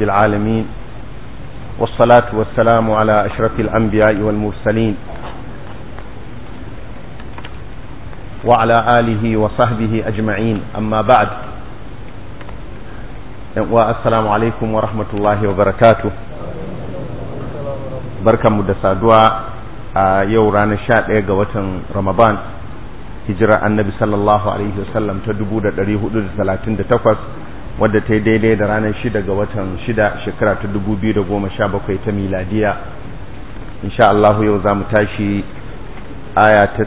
رب العالمين والصلاة والسلام على أشرف الأنبياء والمرسلين وعلى آله وصحبه أجمعين أما بعد والسلام عليكم ورحمة الله وبركاته بركة مدسة دعاء يورانا شاء قوة رمضان hijira annabi sallallahu alaihi wasallam ta 1438 wadda ta yi daidai da ranar 6 ga watan 6 shekara ta 2017 ta miladiya insha Allah yau za mu tashi aya ta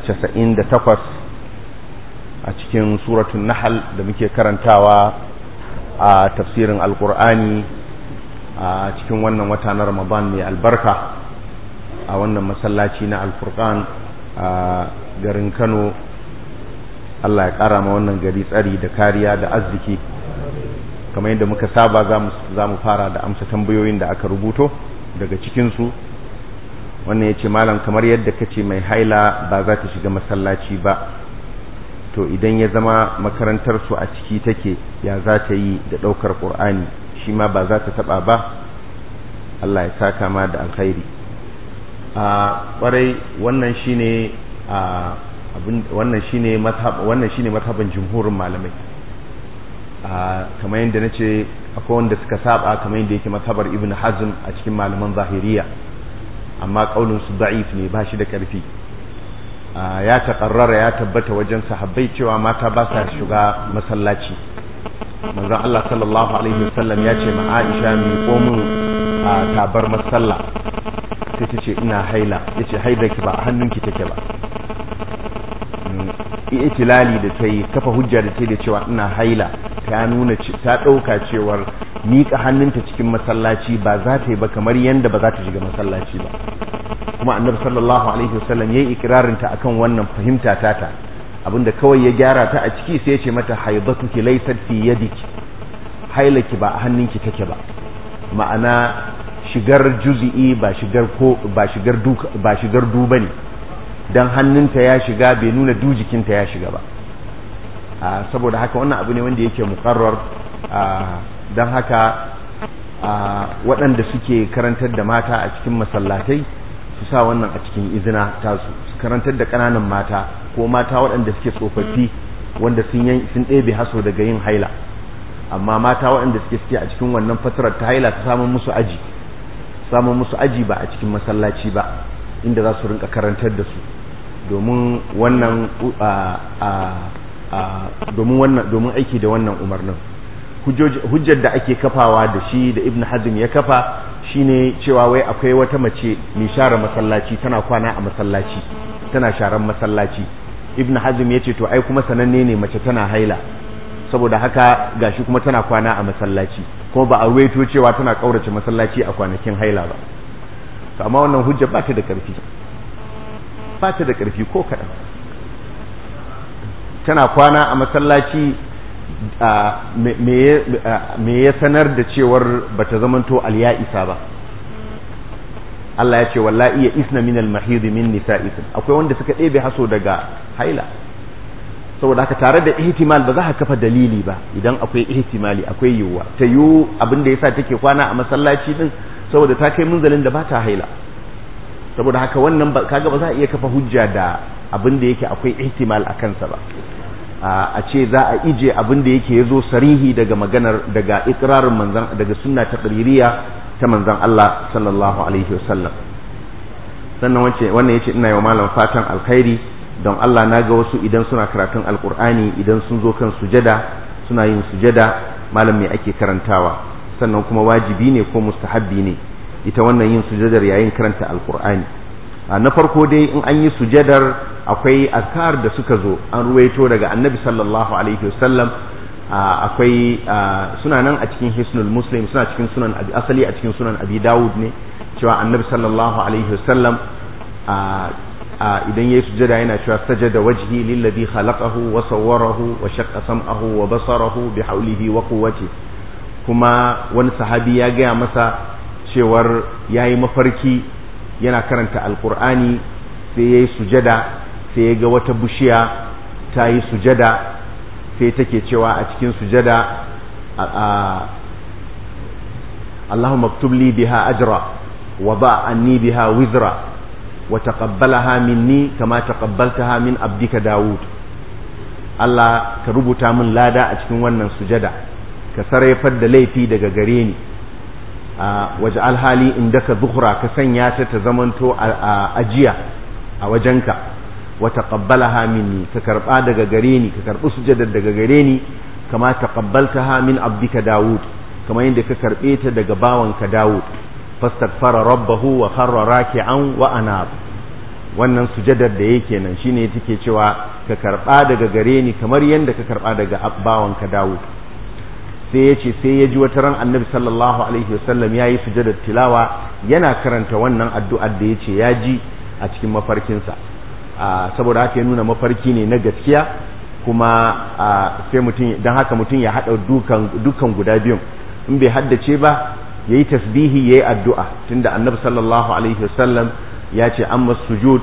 98 a cikin suratun nahal da muke karantawa a tafsirin alkur'ani a cikin wannan wata na ramadan mai albarka a wannan masallaci na alfurkan a garin kano Allah ya ƙara ma wannan gari tsari da kariya da arziki kamar yadda muka saba za mu fara da amsa tambayoyin da aka rubuto daga cikinsu wannan ya ce malam kamar yadda ka ce mai haila ba za ta shiga masallaci ba to idan ya zama makarantarsu a ciki take ya za ta yi da ɗaukar ƙur'ani shi ma ba za ta taɓa ba Allah ya saka ma da alkhairi a ƙwarai wannan shine a wannan shine mazhab wannan shine mazhaban jumhurin malamai kamar yadda nace akwai wanda suka saba kamar yadda yake mazhabar ibn hazm a cikin malaman zahiriya amma kaulin su da'if ne ba shi da karfi ya taƙarrara ya tabbata wajen sahabbai cewa mata ba sa shiga masallaci manzon Allah sallallahu alaihi wasallam ya ce ma Aisha mi komin tabar masalla sai ta ce ina haila yace haidaki ba a hannunki take ba itilali da ta yi kafa hujja da ta da cewa ina haila ta nuna ta ɗauka cewar miƙa hannunta cikin masallaci ba za ta yi ba kamar yadda ba za ta shiga masallaci ba kuma annabi sallallahu alaihi wasallam yayi ikirarin ta akan wannan fahimta tata abinda kawai ya gyara ta a ciki sai ya ce mata haidatuki laysat fi yadiki hailaki ba a hannunki take ba ma'ana shigar juzi'i ba shigar ko ba shigar duka ba shigar duba ne dan hannunta ya shiga bai nuna du jikinta ya shiga ba saboda haka wannan abu ne wanda yake mukarrar don haka waɗanda suke karantar da mata a cikin masallatai su sa wannan a cikin izina tasu su karantar da ƙananan mata ko mata waɗanda suke tsofaffi wanda sun ɗebe haso daga yin haila amma mata waɗanda suke suke a cikin wannan fatarar ta haila ta samun musu aji samun musu aji ba a cikin masallaci ba inda za su rinka karantar da su domin wannan domin wannan domin aiki da wannan umarnin hujjar da ake kafawa da shi da ibn hazm ya kafa shine cewa wai akwai wata mace mai share masallaci tana kwana a masallaci tana sharan masallaci ibn hazm ya ce to ai kuma sananne ne mace tana haila saboda haka gashi kuma tana kwana a masallaci kuma ba a ruwaito cewa tana kaurace masallaci a kwanakin haila ba to amma wannan hujja ba ta da ƙarfi ba ta da ƙarfi ko kaɗan tana kwana a masallaci me ya sanar da cewar ba ta zamanto isa ba Allah ya ce wallahi ya isna min al-mahid min nisa'ikum akwai wanda suka ɗebe haso daga haila saboda haka tare da ihtimal ba za ka kafa dalili ba idan akwai ihtimali akwai yiwuwa ta yiwu abin da yasa take kwana a masallaci din saboda ta kai munzalin da ba ta haila saboda haka wannan kaga ba za a iya kafa hujja da abin da yake akwai ihtimal a kansa ba a ce za a ije abin da yake yazo sarihi daga maganar daga ikrarin manzan daga sunna ta qaririya ta manzan Allah sallallahu alaihi wasallam sannan wace wannan yace ina yi wa malam fatan alkhairi don Allah na ga wasu idan suna karatun alkur'ani idan sun zo kan sujada suna yin sujada malam me ake karantawa sannan kuma wajibi ne ko mustahabbi ne ita wannan yin sujadar yayin karanta alkur'ani na farko dai in an yi sujadar akwai azkar da suka zo an ruwaito daga annabi sallallahu alaihi wasallam akwai suna nan a cikin hisnul muslim suna cikin sunan asali a cikin sunan abi dawud ne cewa annabi sallallahu alaihi wasallam idan yayi sujada yana cewa sajada wajhi lillazi khalaqahu wa sawwarahu wa shaqqa sam'ahu wa basarahu bi hawlihi wa quwwati kuma wani sahabi ya gaya masa cewar yayi mafarki yana karanta alqur'ani sai yayi sujada sai ya ga wata bushiya ta yi sujada sai take cewa a cikin sujada Allahumma aktub li biha ajra wa ba anni biha wizra wa taqabbalaha minni kama taqabbaltaha min abdika Dawud Allah ka rubuta min lada a cikin wannan sujada ka sarrafar da laifi daga gare ni waje alhali inda ka zuhura ka sanya ta ta zamanto a ajiya a wajenka wa taqabbalaha minni ka karba daga gare ni ka karbi sujadar daga gare ni kama taqabbaltaha min abdika Dawud kama yadda ka karbe ta daga bawanka Dawud fastaghfara rabbahu wa kharra raki'an wa anab wannan sujadar da yake nan shine take cewa ka karba daga gare ni kamar yadda ka karba daga bawanka Dawud sai ya ce sai ya ji wata ran annabi sallallahu alaihi wasallam ya yi sujadar tilawa yana karanta wannan addu'ar da ya ce ya ji a cikin mafarkinsa saboda haka ya nuna mafarki ne na gaskiya kuma sai mutum don haka mutum ya haɗa dukan guda biyun in bai haddace ba ya yi tasbihi ya yi addu'a tunda annabi sallallahu alaihi wasallam ya ce amma sujud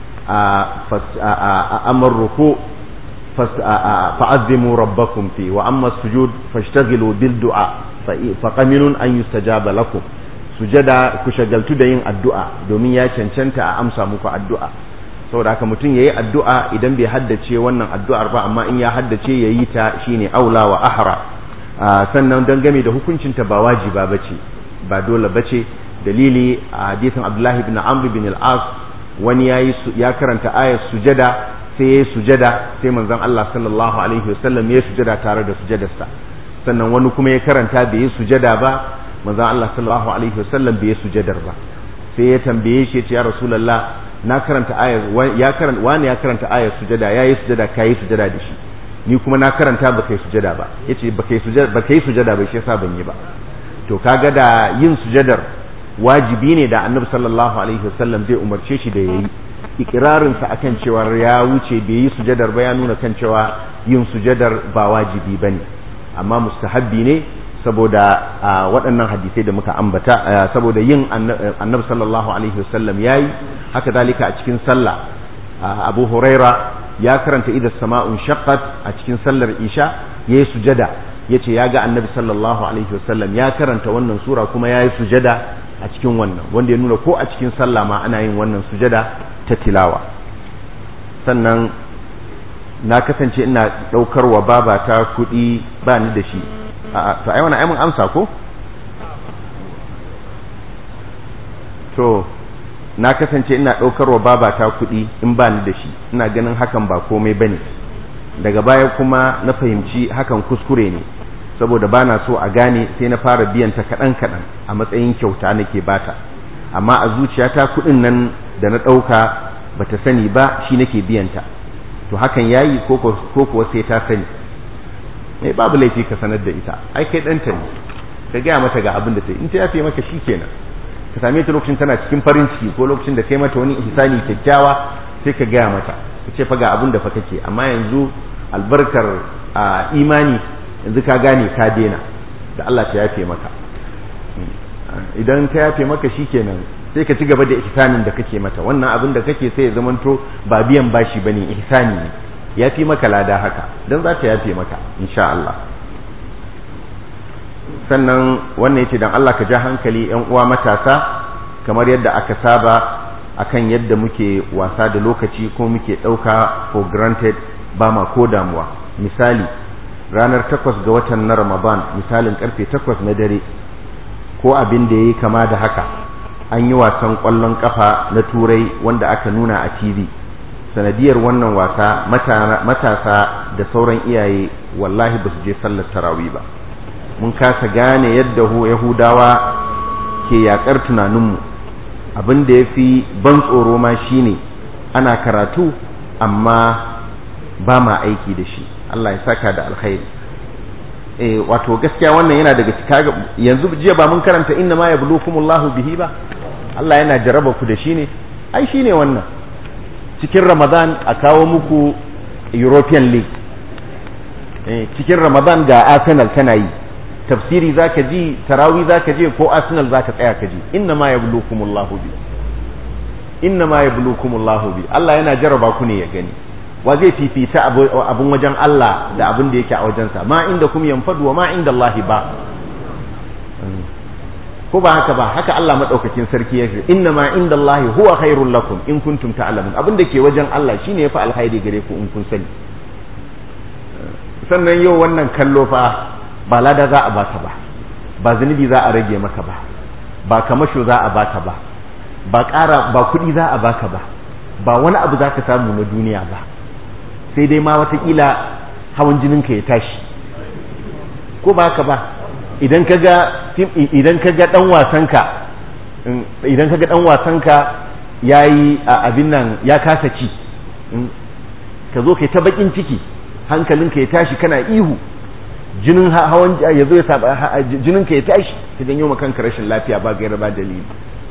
amma ruku فعظموا ربكم فيه وأما السجود فاشتغلوا بالدعاء فقمن أن يستجاب لكم sujada ku shagaltu da yin addu'a domin ya cancanta a amsa muku addu'a saboda haka mutum yayi addu'a idan bai haddace wannan addu'ar ba amma in ya haddace yayi ta shine aula wa ahra sannan dangane da hukuncin ta ba wajiba bace ba dole bace dalili a hadisin Abdullah ibn Amr bin al-As wani yayi ya karanta ayat sujada sai ya yi sujada sai manzon Allah sallallahu alaihi wasallam ya yi sujada tare da sujadarsa sannan wani kuma ya karanta bai yi sujada ba manzon Allah sallallahu alaihi wasallam bai yi sujadar ba sai ya tambaye shi ya ce ya rasulullah na karanta ayar ya karanta wani ya karanta ayar sujada ya yi sujada ka yi sujada da shi ni kuma na karanta ba kai sujada ba yace ba kai sujada ba kai sujada ba shi yasa ban yi ba to kaga da yin sujadar wajibi ne da annabi sallallahu alaihi wasallam zai umarce shi da yayi ikirarinsa akan cewa ya wuce bai yi sujadar ba ya nuna kan cewa yin sujadar ba wajibi ba ne amma mustahabbi ne saboda waɗannan hadisai da muka ambata saboda yin annabi sallallahu alaihi wasallam ya yi haka dalika a cikin sallah abu huraira ya karanta idan sama'un shaqqat a cikin sallar isha ya yi sujada ya ce ya ga annabi sallallahu alaihi wasallam ya karanta wannan sura kuma ya yi sujada a cikin wannan wanda ya nuna ko a cikin sallah ma ana yin wannan sujada ta tilawa sannan na kasance ina ɗaukar wa babata kuɗi ba ni da shi to ai wani aimun amsa ko to na kasance ina ɗaukar wa babata kuɗi in ba ni da shi ina ganin hakan ba komai bane daga baya kuma na fahimci hakan kuskure ne saboda ba na so a gane sai na fara biyan ta kaɗan kaɗan a matsayin kyauta nake bata amma a zuciyata kuɗin nan da na ɗauka ba ta sani ba shi nake biyanta to hakan yayi ko kuwa sai ta sani mai babu laifi ka sanar da ita ai kai ɗanta ne ka gaya mata ga abin da ta in ta yafe maka shi kenan ka same ta lokacin tana cikin farin ciki ko lokacin da kai mata wani ihsani kyakkyawa sai ka gaya mata ka ce fa ga abin da fa kake amma yanzu albarkar imani yanzu ka gane ka daina da Allah ta yafe maka idan ta yafe maka shikenan sai ka ci gaba da ihsanin da kake mata wannan abin da kake sai ya zamanto ba biyan bashi bane ihsani ne yafi maka lada haka dan za ta yafe maka insha Allah sannan wannan yace dan Allah ka ja hankali yan uwa matasa kamar yadda aka saba akan yadda muke wasa da lokaci ko muke dauka for granted ba ma ko damuwa misali ranar takwas ga watan na Ramadan misalin karfe takwas na dare ko abin da yayi kama da haka an yi wasan ƙwallon ƙafa na turai wanda aka nuna a tv sanadiyar wannan wasa matasa da sauran iyaye wallahi ba su je sallar tarawi ba mun kasa gane yadda yahudawa ke yakar tunaninmu abin da ya fi ban tsoro ma shine ana karatu amma ba ma aiki da shi allah ya saka da alkhairi eh wato gaskiya wannan yana daga yanzu jiya ba mun karanta inna ma yablukumullahu bihi ba Allah yana jaraba ku da shi ne ai shi ne wannan cikin ramadan a kawo muku european league cikin ramadan ga arsenal tana yi tafsiri za ka ji tarawi za ka je ko arsenal za ka tsaya ka ji inna ma yablukumullahu bi inna ma yablukumullahu bi Allah yana jaraba ku ne ya gani wa zai fifita abun wajen Allah da abin da yake a wajensa ma inda kum yanfadu wa ma inda Allah ba ko ba haka ba haka Allah madaukakin sarki ya ce inna ma inda Allah huwa khairul lakum in kuntum ta'lamun abin da ke wajen Allah shine yafi alkhairi gare ku in kun sani sannan yau wannan kallo fa ba lada za a baka ba ba zunubi za a rage maka ba ba kamasho za a baka ba ba ƙara ba kuɗi za a baka ba ba wani abu za ka samu na duniya ba sai dai ma watakila hawan jininka ya tashi ko ba haka ba idan ka ga idan ka ga dan wasanka idan ka ga dan wasanka yayi abin nan ya kasa ci ka zo kai ta bakin ciki hankalinka ya tashi kana ihu jinin hawan ya zo ya saba jininka ya tashi ka janyo ma kanka rashin lafiya ba gaira ba dalili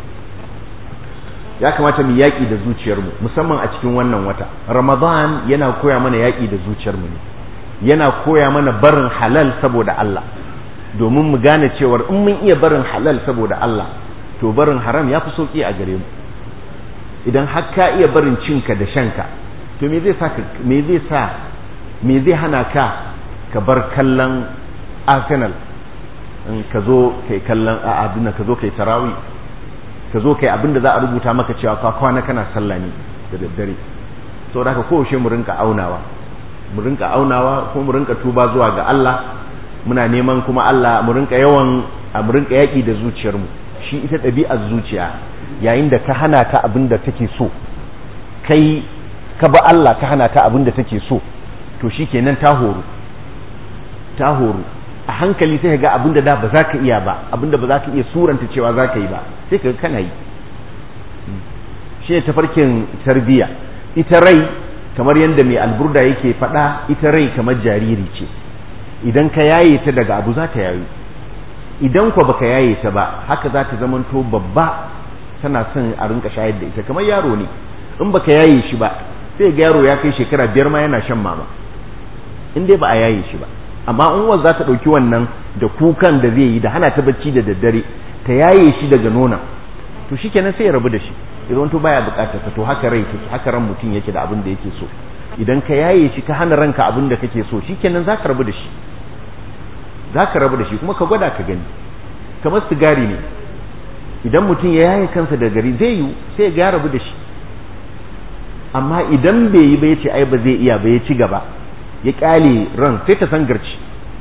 ya kamata mu yaƙi da zuciyarmu musamman a cikin wannan wata ramadan yana koya mana yaƙi da zuciyarmu ne yana koya mana barin halal saboda Allah domin mu gane cewar in mun iya barin halal saboda Allah to barin haram ya fi sauƙi a gare mu idan har ka iya barin cinka da shanka to me zai sa me zai sa me zai hana ka ka bar kallon Arsenal in ka zo kai kallon a abin ka zo kai tarawih ka zo kai abin da za a rubuta maka cewa ka kwana kana sallah ne da daddare saboda haka kowace mu rinka aunawa mu rinka aunawa ko mu rinka tuba zuwa ga Allah muna neman kuma Allah mu rinka yawan mu rinka yaki da zuciyarmu shi ita ɗabi'ar zuciya yayin da ka hana ta abin da take so kai ka ba Allah ka hana ta abin da take so to shikenan ta horu ta horu a hankali sai ga abin da da ba za ka iya ba abin da ba za ka iya suranta cewa za ka yi ba sai ka kana yi shi ne tafarkin tarbiyya ita rai kamar yadda mai alburda yake faɗa ita rai kamar jariri ce idan ka yaye ta daga abu za ta yayu idan kwa baka yaye ta ba haka za ta zamanto babba tana son a rinka shayar da ita kamar yaro ne in baka yaye shi ba sai ga yaro ya kai shekara biyar ma yana shan mama in dai ba a yaye shi ba amma in uwar za ta ɗauki wannan da kukan da zai yi da hana ta bacci da daddare ta yaye shi daga nona to shikenan sai ya rabu da shi idan to baya bukatar to haka rai take haka ran mutum yake da abin da yake so idan ka yaye shi ka hana ranka abin da kake so shikenan zaka rabu da shi zaka rabu da shi kuma ka gwada ka gani kamar sigari ne idan mutum ya yaye kansa da gari zai yi sai ya rabu da shi amma idan bai yi ba yace ai ba zai iya ba ya ci gaba ya kyale ran sai ta sangarci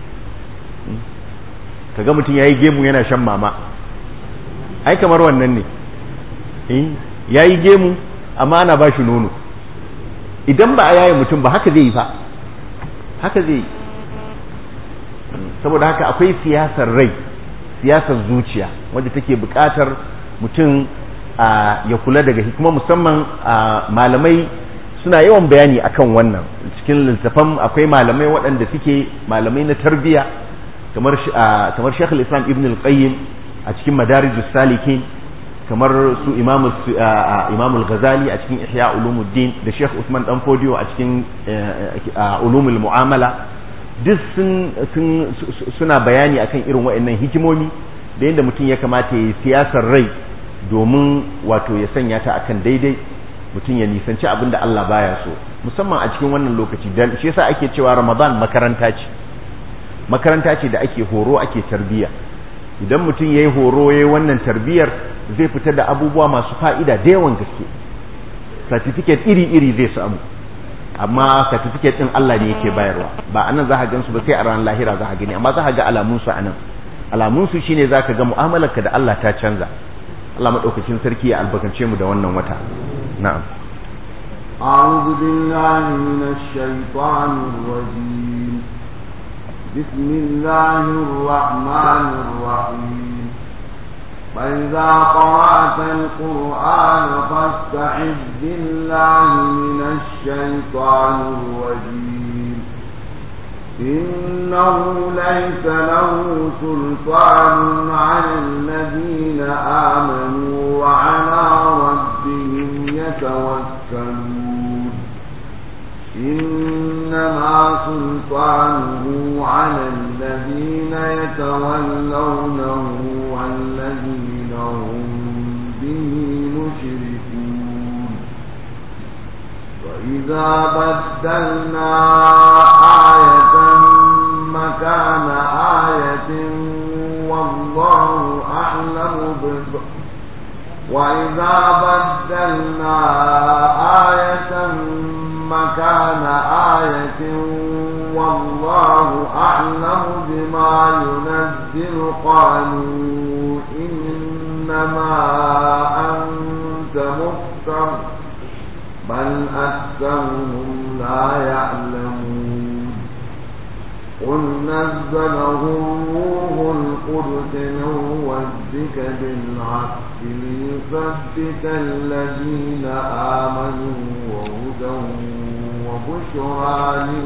kaga mutum yayi gemu yana shan mama ai kamar wannan ne ya yi gemu amma ana ba shi nono idan ba a yaye mutum ba haka zai yi fa haka zai yi saboda haka akwai siyasar rai siyasar zuciya wadda take buƙatar mutum ya kula daga hikima musamman malamai suna yawan bayani akan wannan cikin littafan akwai malamai waɗanda suke malamai na tarbiyya kamar kamar Sheikh islam Ibn al-Qayyim a cikin Madarijus Salikin kamar su Imam al-Ghazali a cikin Ihya Ulumuddin da Sheikh Usman Dan Fodio a cikin Ulumul Mu'amala duk sun suna bayani akan irin waɗannan hikimomi da yadda mutum ya kamata ya yi siyasar rai domin wato ya sanya ta akan daidai mutum ya nisanci abin da Allah baya so musamman a cikin wannan lokaci dan shi yasa ake cewa Ramadan makaranta ce makaranta ce da ake horo ake tarbiyya idan mutum yayi horo yayi wannan tarbiyyar zai fita da abubuwa masu fa'ida da yawan gaske certificate iri-iri zai samu amma certificate din Allah ne yake bayarwa ba anan za ka gan su ba sai a ranar lahira za ka gani amma za ka ga alamun su anan alamun su shine za ka ga mu'amalarka da Allah ta canza Allah madaukakin sarki ya albarkace mu da wannan wata na'am أعوذ بالله من الشيطان الرجيم بسم الله الرحمن الرحيم فإذا قرأت القرآن فاستعذ بالله من الشيطان الرجيم إنه ليس له سلطان على الذين آمنوا وعلى ربهم يتوكلون إنما سلطانه على الذين يتولونه والذين هم به مشركون وإذا بدلنا آية مكان آية والله أعلم وإذا بدلنا آية مكان آية والله أعلم بما ينزل قالوا إنما أنت مفتر بل أكثرهم لا يعلمون قل نزله روح القدس من ربك بالحق ليثبت الذين آمنوا وهدى وبشرى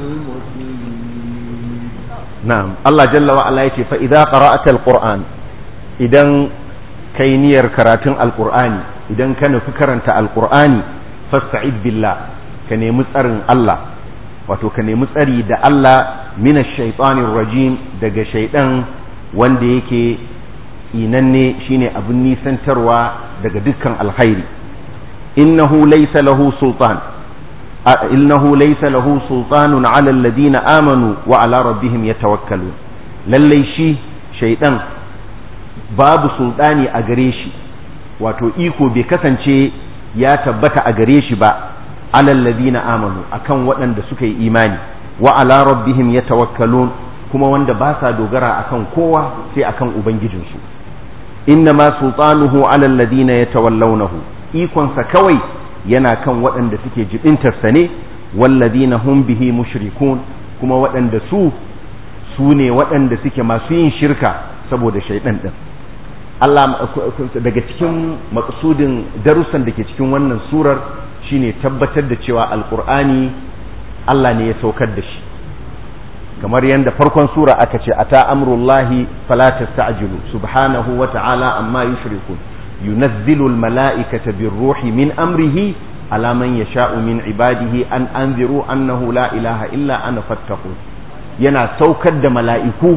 للمسلمين نعم الله جل وعلا يقول فإذا قرأت القرآن إذا كينير كراتن القرآن إذا كان فكرنت القرآن فاستعذ بالله كان يمسأرن الله wato ka nemi tsari da Allah mina shaitanin rajim daga shaidan wanda yake inanne shine abin nisantarwa daga dukkan alkhairi innahu laysa lahu sultan innahu laysa lahu sultanun ala alladhina amanu wa ala rabbihim yatawakkalun lalle shi shaidan babu sultani a gare shi wato iko bai kasance ya tabbata a gare shi ba alal ladina amanu akan waɗanda suka yi imani wa ala rabbihim yatawakkalun kuma wanda ba sa dogara akan kowa sai akan ubangijinsu innama sultanuhu alal ladina yatawallawnahu ikonsa kawai yana kan waɗanda suke jibintarsa ne walladina hum bihi mushrikun kuma waɗanda su su ne waɗanda suke masu yin shirka saboda shaidan din Allah daga cikin maksudin darussan da ke cikin wannan surar shine tabbatar da cewa alkur'ani Allah ne ya saukar da shi kamar yadda farkon sura aka ce ata amrullahi fala tasta'jilu subhanahu wa ta'ala amma yushrikun yunazzilu almala'ikata birruhi min amrihi ala man yasha'u min ibadihi an anziru annahu la ilaha illa ana fattaqun yana saukar da mala'iku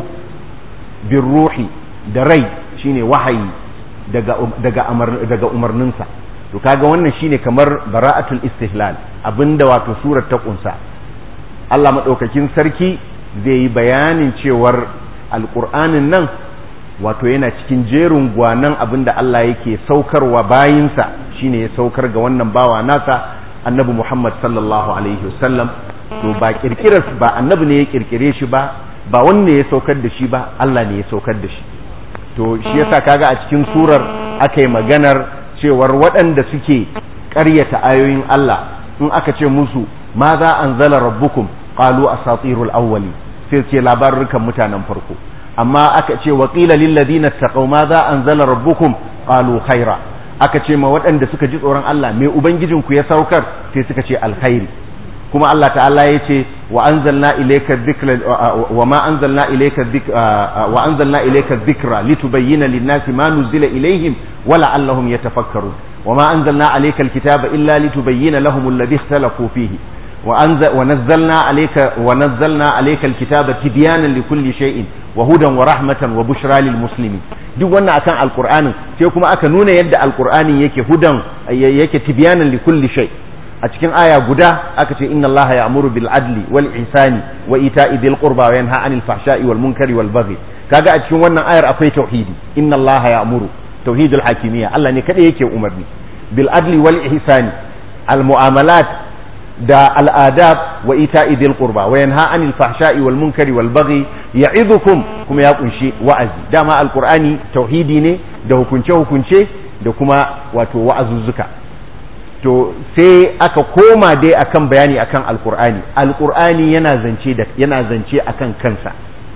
birruhi da rai shine wahayi daga daga daga umarninsa to kaga wannan shine kamar bara'atul istihlal abinda wato surar ta kunsa Allah madaukakin sarki zai yi bayanin cewar alqur'anin nan wato yana cikin jerin gwanan abinda Allah yake saukarwa bayinsa shine ya saukar ga wannan bawa nasa annabi Muhammad sallallahu alaihi wasallam to ba kirkirar ba annabi ne ya kirkire shi ba ba wanne ya saukar da shi ba Allah ne ya saukar da shi to shi yasa kaga a cikin surar aka yi maganar cewar waɗanda suke ƙaryata ayoyin Allah in aka ce musu ma za an zala rabbukum qalu asatirul awwali sai ce labarukan mutanen farko amma aka ce wa qila lil ladina taqaw ma za an zala rabbukum qalu khaira aka ce ma waɗanda suka ji tsoron Allah me ubangijin ku ya saukar sai suka ce alkhairi kuma Allah ta'ala ya ce wa anzalna ilayka dhikra wa ma anzalna ilayka wa anzalna ilayka dhikra litubayyana lin-nasi ma nuzila ilayhim wa la'allahum yatafakkarun wa ma anzalna alayka al-kitaba illa litubayyana lahum alladhi ikhtalafu fihi wa nazzalna alayka wa nazzalna alayka al-kitaba tibyanan likulli shay'in wa hudan wa rahmatan wa bushra lil muslimin duk wannan akan alqur'anin sai kuma aka nuna yadda alqur'ani yake hudan yake tibyanan likulli shay' a cikin aya guda aka ce inna allaha ya'muru bil adli wal ihsani wa ita'i dhil qurba wa yanha 'anil fahsha'i wal munkari wal baghi kaga a cikin wannan ayar akwai tauhidi inna allaha ya'muru tauhidul hakimiyya Allah ne kada yake umarni bil adli wal ihsani al mu'amalat da al adab wa ita'i dhil qurba wa yanha 'anil fahsha'i wal munkari wal baghi ya'idukum kuma ya kunshi wa'azi dama alqur'ani tauhidi ne da hukunce hukunce da kuma wato wa'azuzzuka to sai aka koma dai akan bayani akan alkur'ani alkur'ani yana zance da yana zance akan kansa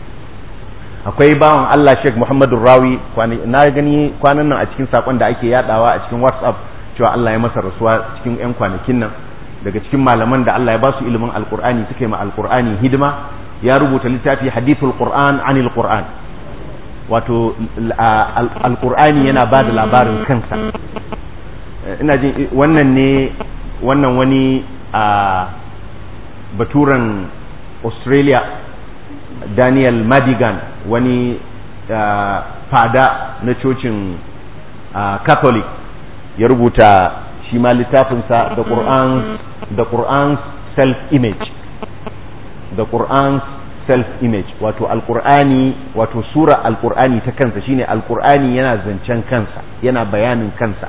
akwai bawan Allah Sheikh Muhammadu Rawi na gani kwanan nan a cikin sakon da ake yadawa a cikin WhatsApp cewa Allah ya masa rasuwa cikin yan kwanakin nan daga cikin malaman da Allah ya ba su ilimin alkur'ani suka yi ma alkur'ani hidima ya rubuta littafi hadithul qur'an anil qur'an wato alkur'ani yana ba da labarin kansa ina jin wannan ne wannan wani a baturan australia daniel madigan wani fada na cocin catholic ya rubuta shi ma littafinsa the quran the quran self image the quran self image wato alqur'ani wato sura alqur'ani ta kansa shine alqur'ani yana zancen kansa yana bayanin kansa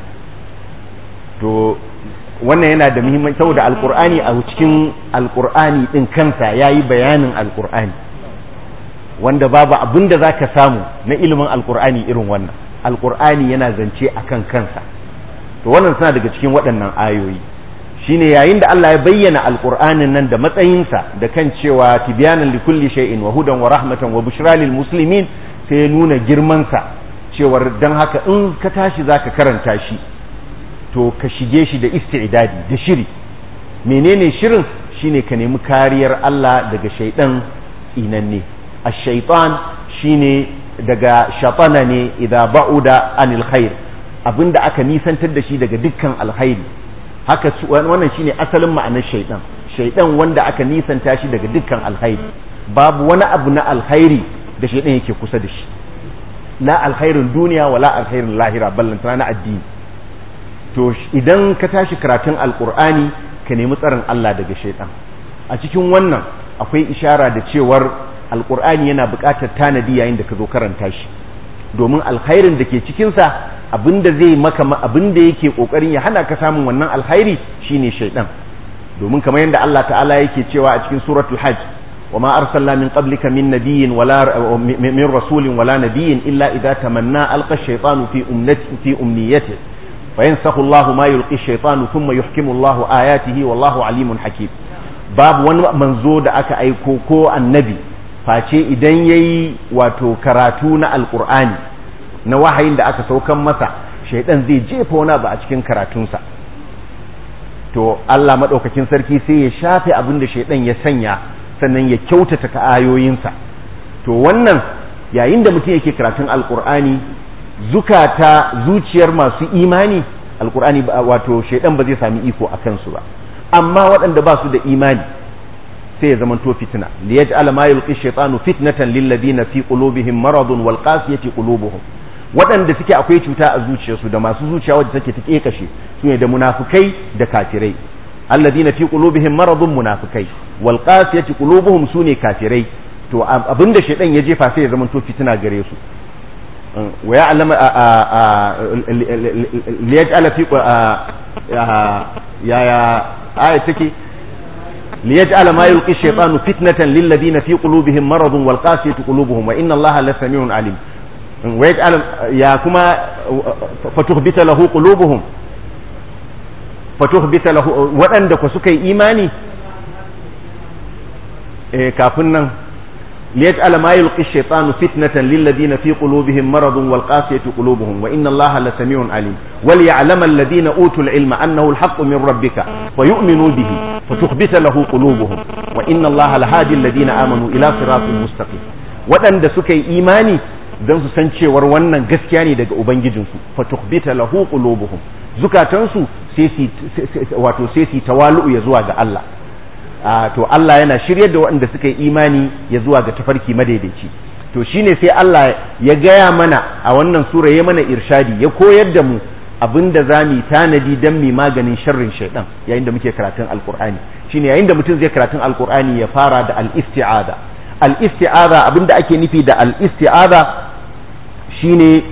to wannan yana da muhimmanci saboda alkur'ani a cikin alkur'ani din kansa yayi bayanin alkur'ani wanda babu abin da zaka samu na ilimin alkur'ani irin wannan alkur'ani yana zance akan kansa to wannan suna daga cikin waɗannan ayoyi shine yayin da Allah ya bayyana alkur'anin nan da matsayinsa da kan cewa tibyanan likulli shay'in wa hudan wa rahmatan wa bushra lil muslimin sai ya nuna girmansa cewar dan haka in ka tashi zaka karanta shi to ka shige shi da isti'dadi da shiri menene shirin shine ka nemi kariyar Allah daga shaidan inanne ash-shaytan shine daga shatana ne idza ba'uda anil khair abinda aka nisantar da shi daga dukkan alkhairi haka wannan shine asalin ma'anar shaidan shaidan wanda aka nisanta shi daga dukkan alkhairi babu wani abu na alkhairi da shaidan yake kusa da shi la alkhairin duniya wala alkhairin lahira ballantana na addini to idan ka tashi karatun alkur'ani ka nemi tsarin Allah daga shaitan a cikin wannan akwai ishara da cewar alkur'ani yana buƙatar tanadi yayin da ka zo karanta shi domin alkhairin da ke cikinsa abinda zai maka abinda yake kokarin ya hana ka samun wannan alkhairi shine shaitan domin kamar yadda Allah ta'ala yake cewa a cikin suratul hajj وما أرسلنا من قبلك من نبي ولا من رسول ولا نبي إلا إذا تمنى ألقى الشيطان في أمنيته في أمنيته فينسخ الله ما يلقي الشيطان ثم يحكم الله آياته والله عليم حكيم باب wani manzo da aka aiko ko annabi face idan yayi wato karatu na alqur'ani na wahayin da aka saukan masa shaidan zai jefa wani abu a cikin karatunsa to Allah madaukakin sarki sai ya shafe abin da shaidan ya sanya sannan ya kyautata ka ayoyinsa to wannan yayin da mutum yake karatun alqur'ani zukata zuciyar masu imani alkur'ani wato shaidan ba zai sami iko a kansu ba amma waɗanda ba su da imani sai ya zama to fitina li yaj'al ma yulqi shaytanu fitnatan lil ladina fi qulubihim maradun wal qasiyati qulubuhum waɗanda suke akwai cuta a zuciyarsu da masu zuciya wadda take ta kekashe su ne da munafukai da kafirai alladina fi qulubihim maradun munafikai wal qasiyati qulubuhum sune kafirai to abinda shaidan ya jefa sai ya zama to fitina gare su ويعلم ليجعل في يا يا آية تكي ليجعل ما يلقي الشيطان فتنة للذين في قلوبهم مرض والقاسية قلوبهم وإن الله لسميع عليم ويجعل يا كما فتخبت له قلوبهم فتخبت له وأندك وسكي إيماني كافنا ليجعل ما يلقي الشيطان فتنة للذين في قلوبهم مرض والقاسية قلوبهم وإن الله لسميع عليم وليعلم الذين أوتوا العلم أنه الحق من ربك ويؤمنوا به فتخبت له قلوبهم وإن الله لهادي الذين آمنوا إلى صراط مستقيم waɗanda suka yi imani don su san cewar wannan gaskiya ne daga ubangijinsu fa tukhbita lahu qulubuhum zukatansu sai wato sai su tawalu ya zuwa ga Allah to Allah yana shiryar da waɗanda suka yi imani ya zuwa ga tafarki madaidaici to shine sai Allah ya gaya mana a wannan sura ya mana irshadi ya koyar da mu abinda za mu tanadi dan mu maganin sharrin shaidan yayin da muke karatun alqur'ani shine yayin da mutum zai karatun alqur'ani ya fara da al-isti'aza al-isti'aza abinda ake nufi da al-isti'aza shine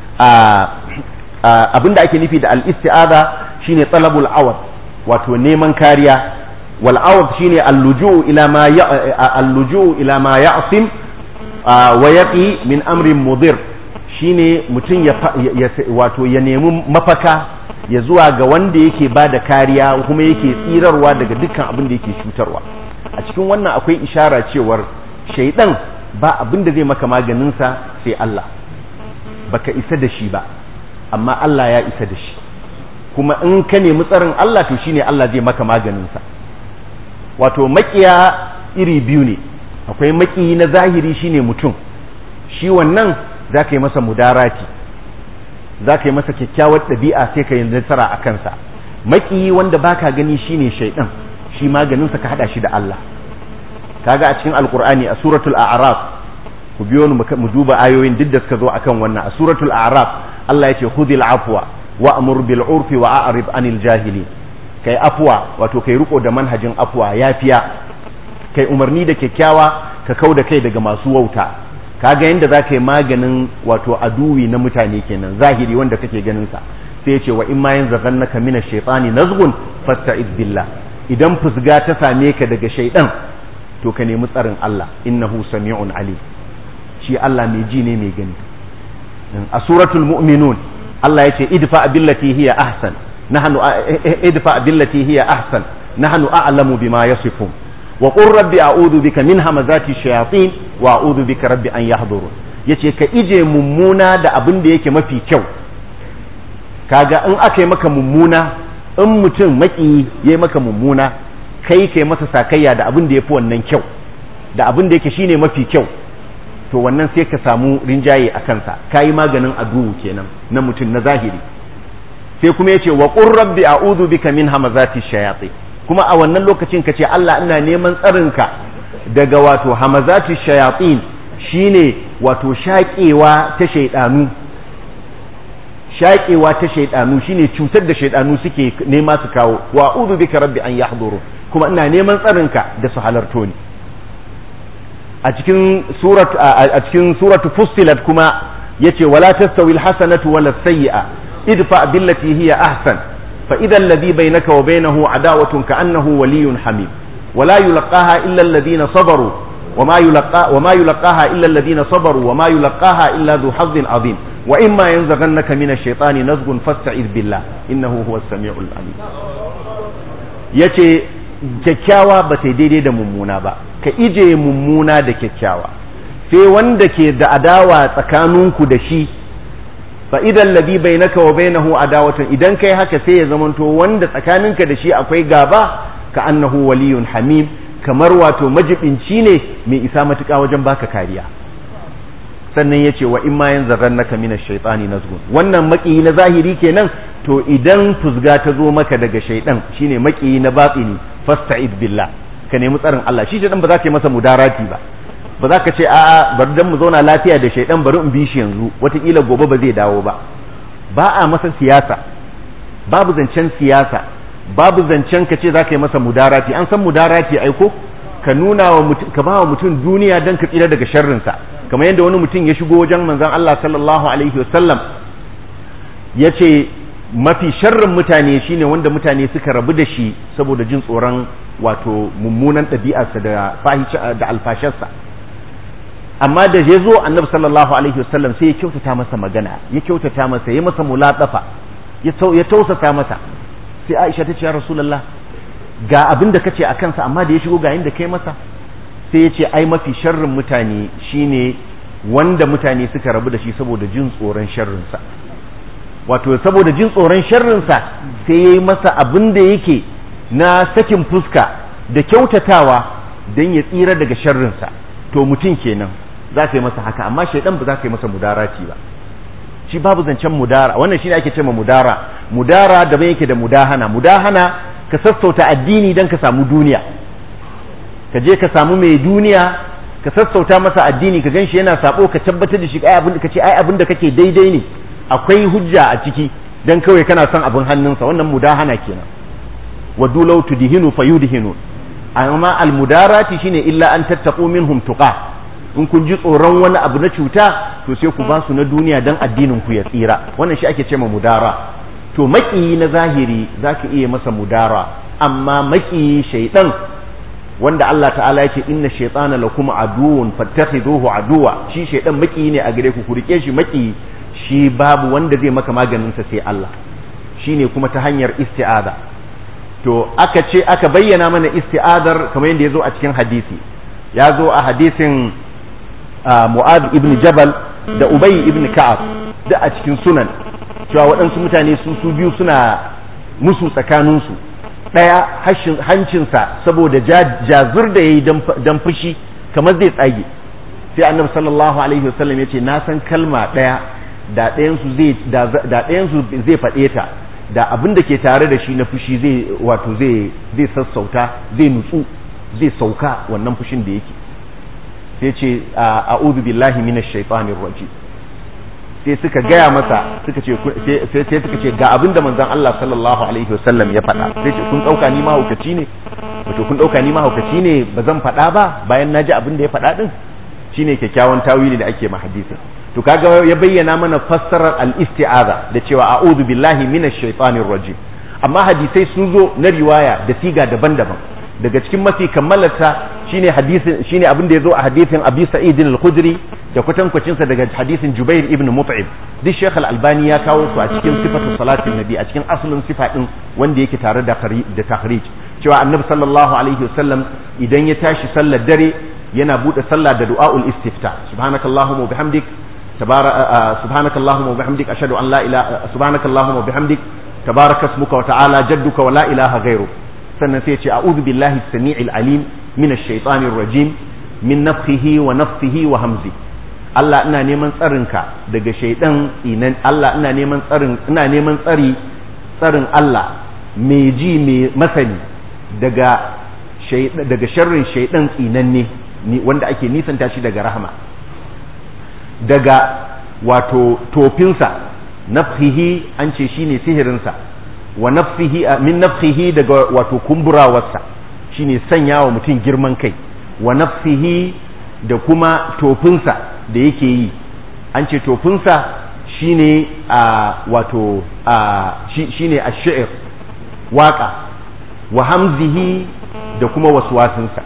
abinda ake nufi da al-isti'aza shine talabul awad wato neman kariya والعوض شيني اللجوء إلى ما ي... اللجوء إلى ما يعصم ويقي من أمر مضر shine mutum ya wato ya nemi mafaka ya zuwa ga wanda yake ba da kariya kuma yake tsirarwa daga dukkan abin da yake cutarwa a cikin wannan akwai ishara cewar shaidan ba abin da zai maka maganinsa sai Allah baka isa da shi ba amma Allah ya isa da shi kuma in ka nemi tsarin Allah to shine Allah zai maka maganinsa wato makiya iri biyu ne akwai maki na zahiri shine mutum shi wannan za ka yi masa mudarati za ka yi masa kyakkyawar ɗabi'a sai ka yi nasara a kansa maki wanda baka gani shine shaidan shi maganinsa ka hada shi da Allah kaga a cikin alkur'ani a suratul a'raf ku biyo mu duba ayoyin duk da suka zo akan wannan a suratul a'raf Allah ya ce khudhil afwa wa'mur bil urfi wa a'rib anil jahilin kai afuwa wato kai riko da manhajin afuwa yafiya kai umarni da kyakkyawa ka kau da kai daga masu wauta kaga yanda za ka yi maganin wato aduwi na mutane kenan zahiri wanda kake ganin sa sai ya ce wa in ma yanzaghannaka mina shaytani nazgun fasta'iz billah idan fusga ta same ka daga shaidan to ka nemi tsarin Allah innahu sami'un alim shi Allah mai ji ne mai gani a suratul mu'minun Allah ya ce idfa billati hiya ahsan nahnu idfa billati hiya ahsan nahnu a'lamu bima yasifun wa qur rabbi a'udhu bika min hamazati shayatin wa a'udhu bika rabbi an yahdurun yace ka ije mummuna da abin da yake mafi kyau kaga in aka yi maka mummuna in mutum maki ya yi maka mummuna kai kai masa sakayya da abin da ya fi wannan kyau da abin da yake shine mafi kyau to wannan sai ka samu rinjaye a kansa ka yi maganin aduwu kenan na mutum na zahiri sai kuma ya ce wa qur rabbi a'udhu bika min hamazati shayatin kuma a wannan lokacin ka ce Allah ina neman tsarinka daga wato hamazati shayatin shine wato shaƙewa ta shaidanu shaƙewa ta shaidanu shine cutar da shaidanu suke nema su kawo wa a'udhu bika rabbi an yahduru kuma ina neman tsarinka da su halarto ni a cikin surat a cikin suratu fussilat kuma yace wala tastawi alhasanatu wala sayyi'a idfa billati hiya ahsan fa idha alladhi bainaka wa bainahu adawatun ka'annahu waliyyun hamim wala yulqaha illa alladhina sabaru وما يلقى وما يلقاها الا الذين صبروا وما يلقاها الا ذو حظ عظيم واما ينزغنك من الشيطان نزغ فاستعذ بالله انه هو السميع العليم yace kyakkyawa ba ta daidai da mummuna ba ka ije mummuna da kyakkyawa sai wanda ke da adawa tsakaninku da shi fa idan ladhi bainaka wa bainahu adawatun idan kai haka sai ya zamanto wanda tsakaninka da shi akwai gaba ka annahu waliyun hamim kamar wato majibinci ne mai isa matuƙa wajen baka kariya sannan ya ce wa in ma yan zarran naka mina shaitani nazgun wannan maƙiyi na zahiri kenan to idan fusga ta zo maka daga shaidan shine maƙiyi na batsini fasta'id billah ka nemi tsarin Allah shi shaidan ba za ka yi masa mudarati ba ba za ka ce a'a bari dan mu zauna lafiya da shaidan bari in bi shi yanzu wataƙila gobe ba zai dawo ba ba a masa siyasa babu zancen siyasa babu zancen ka ce za ka yi masa mudarati an san mudarati aiko ka nuna wa ka ba wa mutum duniya don ka tsira daga sharrinsa kamar yadda wani mutum ya shigo wajen manzon Allah sallallahu alaihi wasallam ya ce mafi sharrin mutane shine wanda mutane suka rabu da shi saboda jin tsoron wato mummunan ɗabi'arsa da da alfasharsa amma da ya zo annabi sallallahu alaihi wasallam sai ya kyautata masa magana ya kyautata masa ya masa mulatsafa ya tausasa masa sai Aisha ta ce ya Rasulullah ga abin da kace a kansa amma da ya shigo ga inda kai masa sai ya ce ai mafi sharrin mutane shine wanda mutane suka rabu da shi saboda jin tsoron sharrinsa wato saboda jin tsoron sharrinsa sai ya yi masa abin da yake na sakin fuska da kyautatawa don ya tsira daga sharrinsa to mutum kenan za ka yi masa haka amma shaidan ba za ka yi masa mudarati ba shi babu zancen mudara wannan shine ake cewa mudara mudara daban yake da mudahana mudahana ka sassauta addini dan ka samu duniya ka je ka samu mai duniya ka sassauta masa addini ka ganshi yana sabo ka tabbatar da shi ai abin ka ce ai abin da kake daidai ne akwai hujja a ciki dan kawai kana son abin hannunsa wannan mudahana kenan wa dulau tudhinu fayudhinu amma al mudarati shine illa an tattaqu minhum tuqa in kun ji tsoron wani abu na cuta to sai ku ba su na duniya don addinin ku ya tsira wannan shi ake ce ma mudara to maƙiyi na zahiri za ka iya masa mudara amma maƙiyi shaidan wanda Allah ta'ala yake inna shaytana lakum aduwwun fattakhiduhu aduwa shi shaidan maƙiyi ne a gare ku ku rike shi maƙiyi shi babu wanda zai maka maganin sa sai Allah shine kuma ta hanyar isti'aza to aka ce aka bayyana mana isti'adar kamar yadda ya zo a cikin hadisi ya zo a hadisin Mu'ad ibn Jabal da Ubay ibn Ka'ab da a cikin sunan cewa waɗansu mutane su su biyu suna musu tsakaninsu ɗaya hancinsa saboda jazur da ya yi don fushi kamar zai tsage sai annabi sallallahu alaihi wasallam ya ce na san kalma ɗaya da ɗayansu zai faɗe ta da abin da ke tare da shi na fushi zai wato zai sassauta zai nutsu zai sauka wannan fushin da yake sai ce a'udhu billahi minash shaitanir rajim sai suka gaya masa suka ce sai suka ce ga abinda manzon Allah sallallahu alaihi wasallam ya faɗa sai ce kun dauka ni mahaukaci ne wato kun dauka ni mahaukaci ne ba zan faɗa ba bayan naji abin da ya faɗa din shine kyakkyawan tawili da ake ma hadisin to kaga ya bayyana mana fassarar al-isti'aza da cewa a'udhu billahi minash shaitanir rajim amma hadisai sun zo na riwaya da siga daban-daban daga cikin mafi kammalarta shine hadisin shine abin da ya zo a hadisin Abi Sa'id al-Khudri da kwatankwacin sa daga hadisin Jubair ibn Mut'im duk Sheikh al-Albani ya kawo su a cikin sifatu salatin nabi a cikin asalin sifa din wanda yake tare da da tahrij cewa annabi sallallahu alaihi wasallam idan ya tashi sallar dare yana bude sallah da du'aul istifta subhanakallahumma wa bihamdik subhanakallahumma wa bihamdik ashhadu an la ilaha subhanakallahumma wa bihamdik tabaraka ismuka wa ta'ala jadduka wa la ilaha ghayruk sannan sai ya ce a'udhu billahi as-sami'il alim minash shaitanir rajim min nafthihi wa nafthihi wa hamzi Allah ina neman tsarinka daga shaidan inan Allah ina neman tsarin ina neman tsari tsarin Allah mai ji mai masani daga daga sharrin shaidan tsinanne wanda ake nisanta shi daga rahama daga wato tofinsa nafhihi an ce shine sihirinsa wa nafsihi min nafsihi daga wato kumburawarsa shine sanya wa mutum girman kai wa nafsihi da kuma tofinsa da yake yi an ce tofinsa shine a wato a shine ash-shi'r waka wa hamzihi da kuma waswasinsa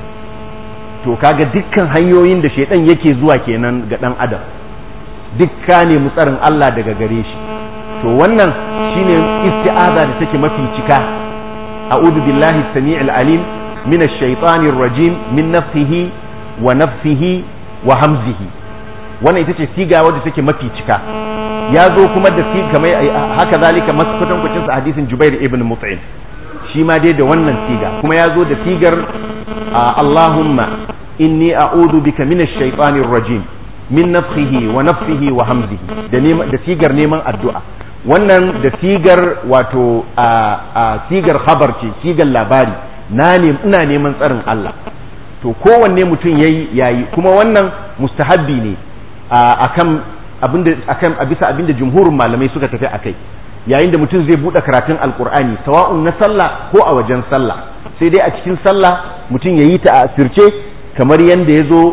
to kaga dukkan hanyoyin da shaidan yake zuwa kenan ga dan adam dukka ne mutsarin Allah daga gare shi to wannan shine isti'aza da take mafi cika a'udhu billahi as-sami'il alim min ash-shaytanir rajim min nafsihi wa nafsihi wa hamzihi wannan ita ce siga wadda take mafi cika ya zo kuma da siga kamar haka zalika maskutan kucin sa hadisin Jubair ibn Mut'im shi ma dai da wannan siga kuma ya zo da sigar Allahumma inni a'udhu bika min ash-shaytanir rajim min nafsihi wa nafsihi wa hamzihi da da sigar neman addu'a wannan da sigar wato a sigar khabar ce sigar labari na ne ina neman tsarin Allah to kowanne mutum yayi yayi kuma wannan mustahabbi ne akan abinda akan a bisa abinda jumhurin malamai suka tafi akai yayin da mutum zai bude karatun alqur'ani sawa'un na sallah ko a wajen sallah sai dai a cikin sallah mutum yayi ta a asirce kamar yanda ya zo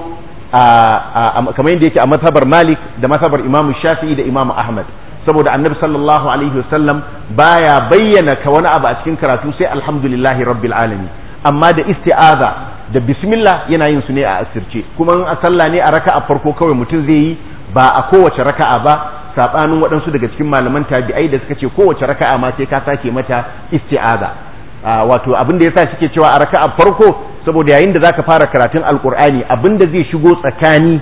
kamar yadda yake a mazhabar Malik da mazhabar Imam Shafi'i da Imam Ahmad saboda Annabi sallallahu alaihi wasallam baya bayyana ka wani abu a cikin karatu sai alhamdulillahi rabbil alamin amma da isti'aza da bismillah yana yin su ne a asirce kuma in a sallah ne a raka'a farko kawai mutum zai yi ba a kowace raka'a ba sabanin waɗansu daga cikin malaman tabi'ai da suka ce kowace raka'a ma sai ka sake mata isti'aza wato abin da yasa suke cewa a raka'a farko saboda yayin da zaka fara karatun alkur'ani abin da zai shigo tsakani